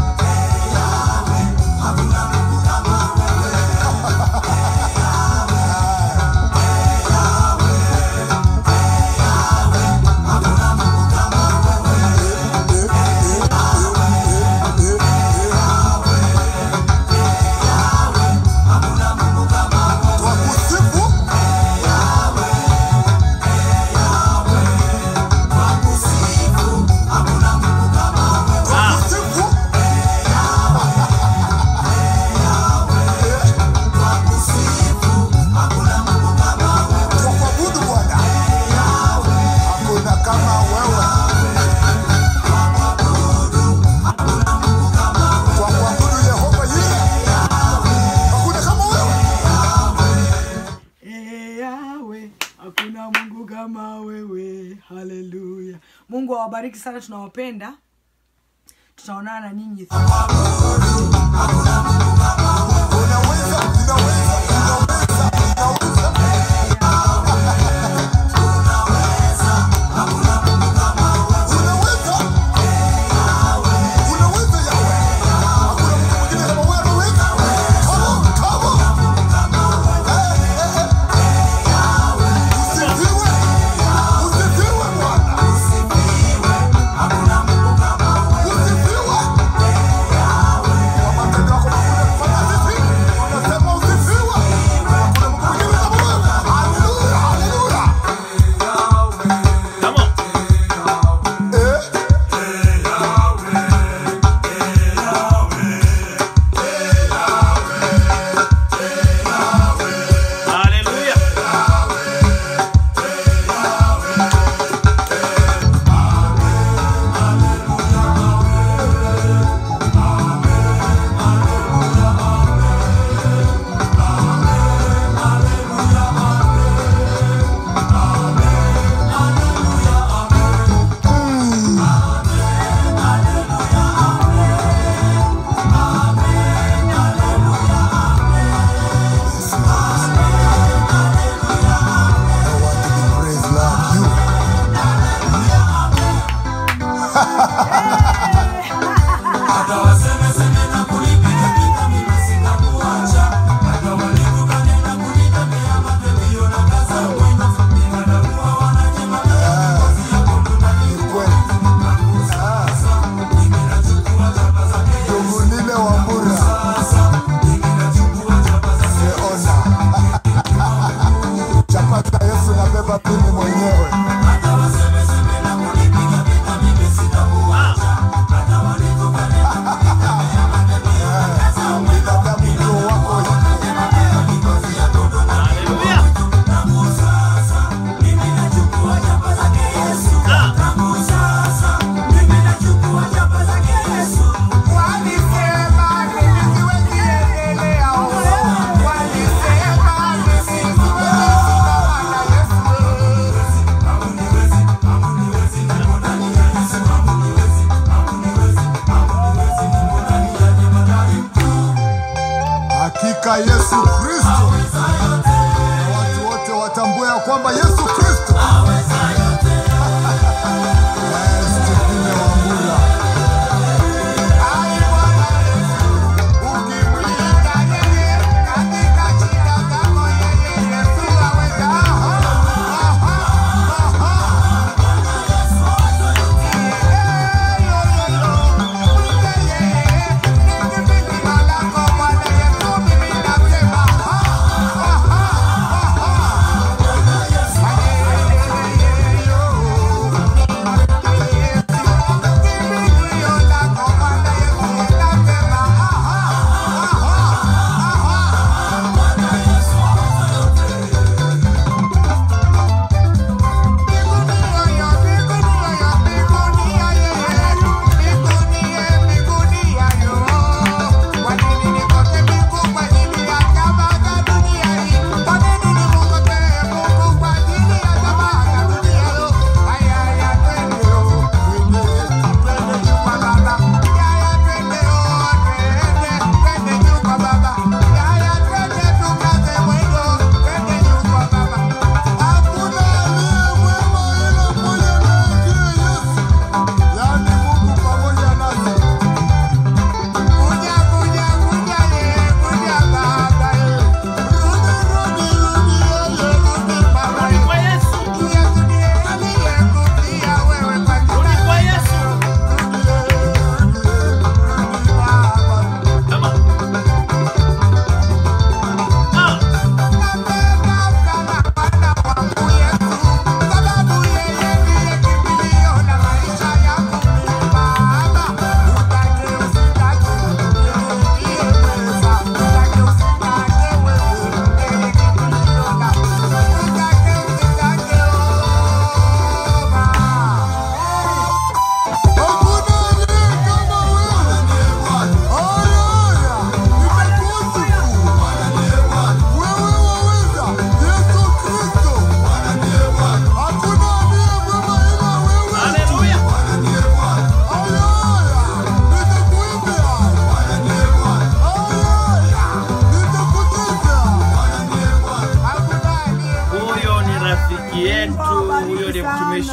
mungu awabariki sana tunawapenda tutaonana na nyinyi Unaweza, unaweza, unaweza, unaweza. Unaweza. Unaweza yawe. Hakuna mtu mwingine kama wewe anaweza. Come on, come on. Eh, eh, eh. Usifiwe. Usifiwe Bwana. Usifiwe. Kwa matendo yako makubwa kufanya sisi, tunasema usifiwe. Hakuna Mungu mwingine kama wewe. Haleluya, haleluya. Come on. Eh? Haleluya. No one to be praised like you. Ni kweli. Tuvunile Wambura. Seona. Chapata Yesu nabeba mimi mwenyewe. Binadamu ndio wako Haleluya. Hakika Yesu Kristo, na watu wote watambue ya kwamba Yesu Kristo Yes, Stephen Wambura.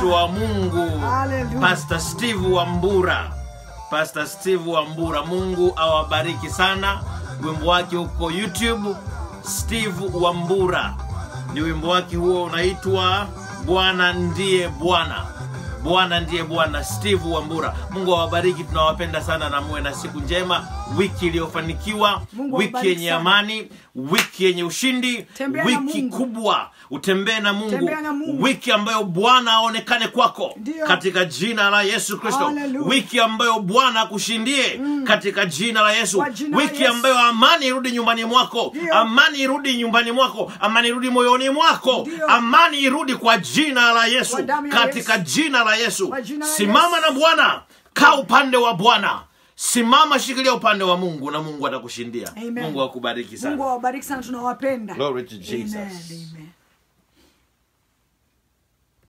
wa mungu Hallelujah. pastor steve wambura pastor steve wambura mungu awabariki sana wimbo wake huko youtube steve wambura ni wimbo wake huo unaitwa bwana ndiye bwana bwana ndiye bwana steve wambura mungu awabariki tunawapenda sana na muwe na siku njema wiki iliyofanikiwa Mungu wiki awabariki yenye sana. amani wiki yenye ushindi Tembea na wiki Mungu. kubwa utembee na mungu Tembea na Mungu. wiki ambayo bwana aonekane kwako Ndio. katika jina la yesu kristo Hallelujah. wiki ambayo bwana akushindie katika jina la yesu Kwa jina la wiki Yesu. ambayo amani irudi nyumbani mwako Ndio. amani irudi nyumbani mwako amani irudi moyoni mwako Ndio. amani irudi kwa jina la yesu Kwa damu ya katika Yesu. jina la yesu Kwa jina la simama Yesu. na bwana kaa upande wa bwana simama shikilia upande wa mungu na mungu atakushindia Amen. mungu akubariki sana mungu awabariki sana tunawapenda Glory to Jesus. Amen, amen.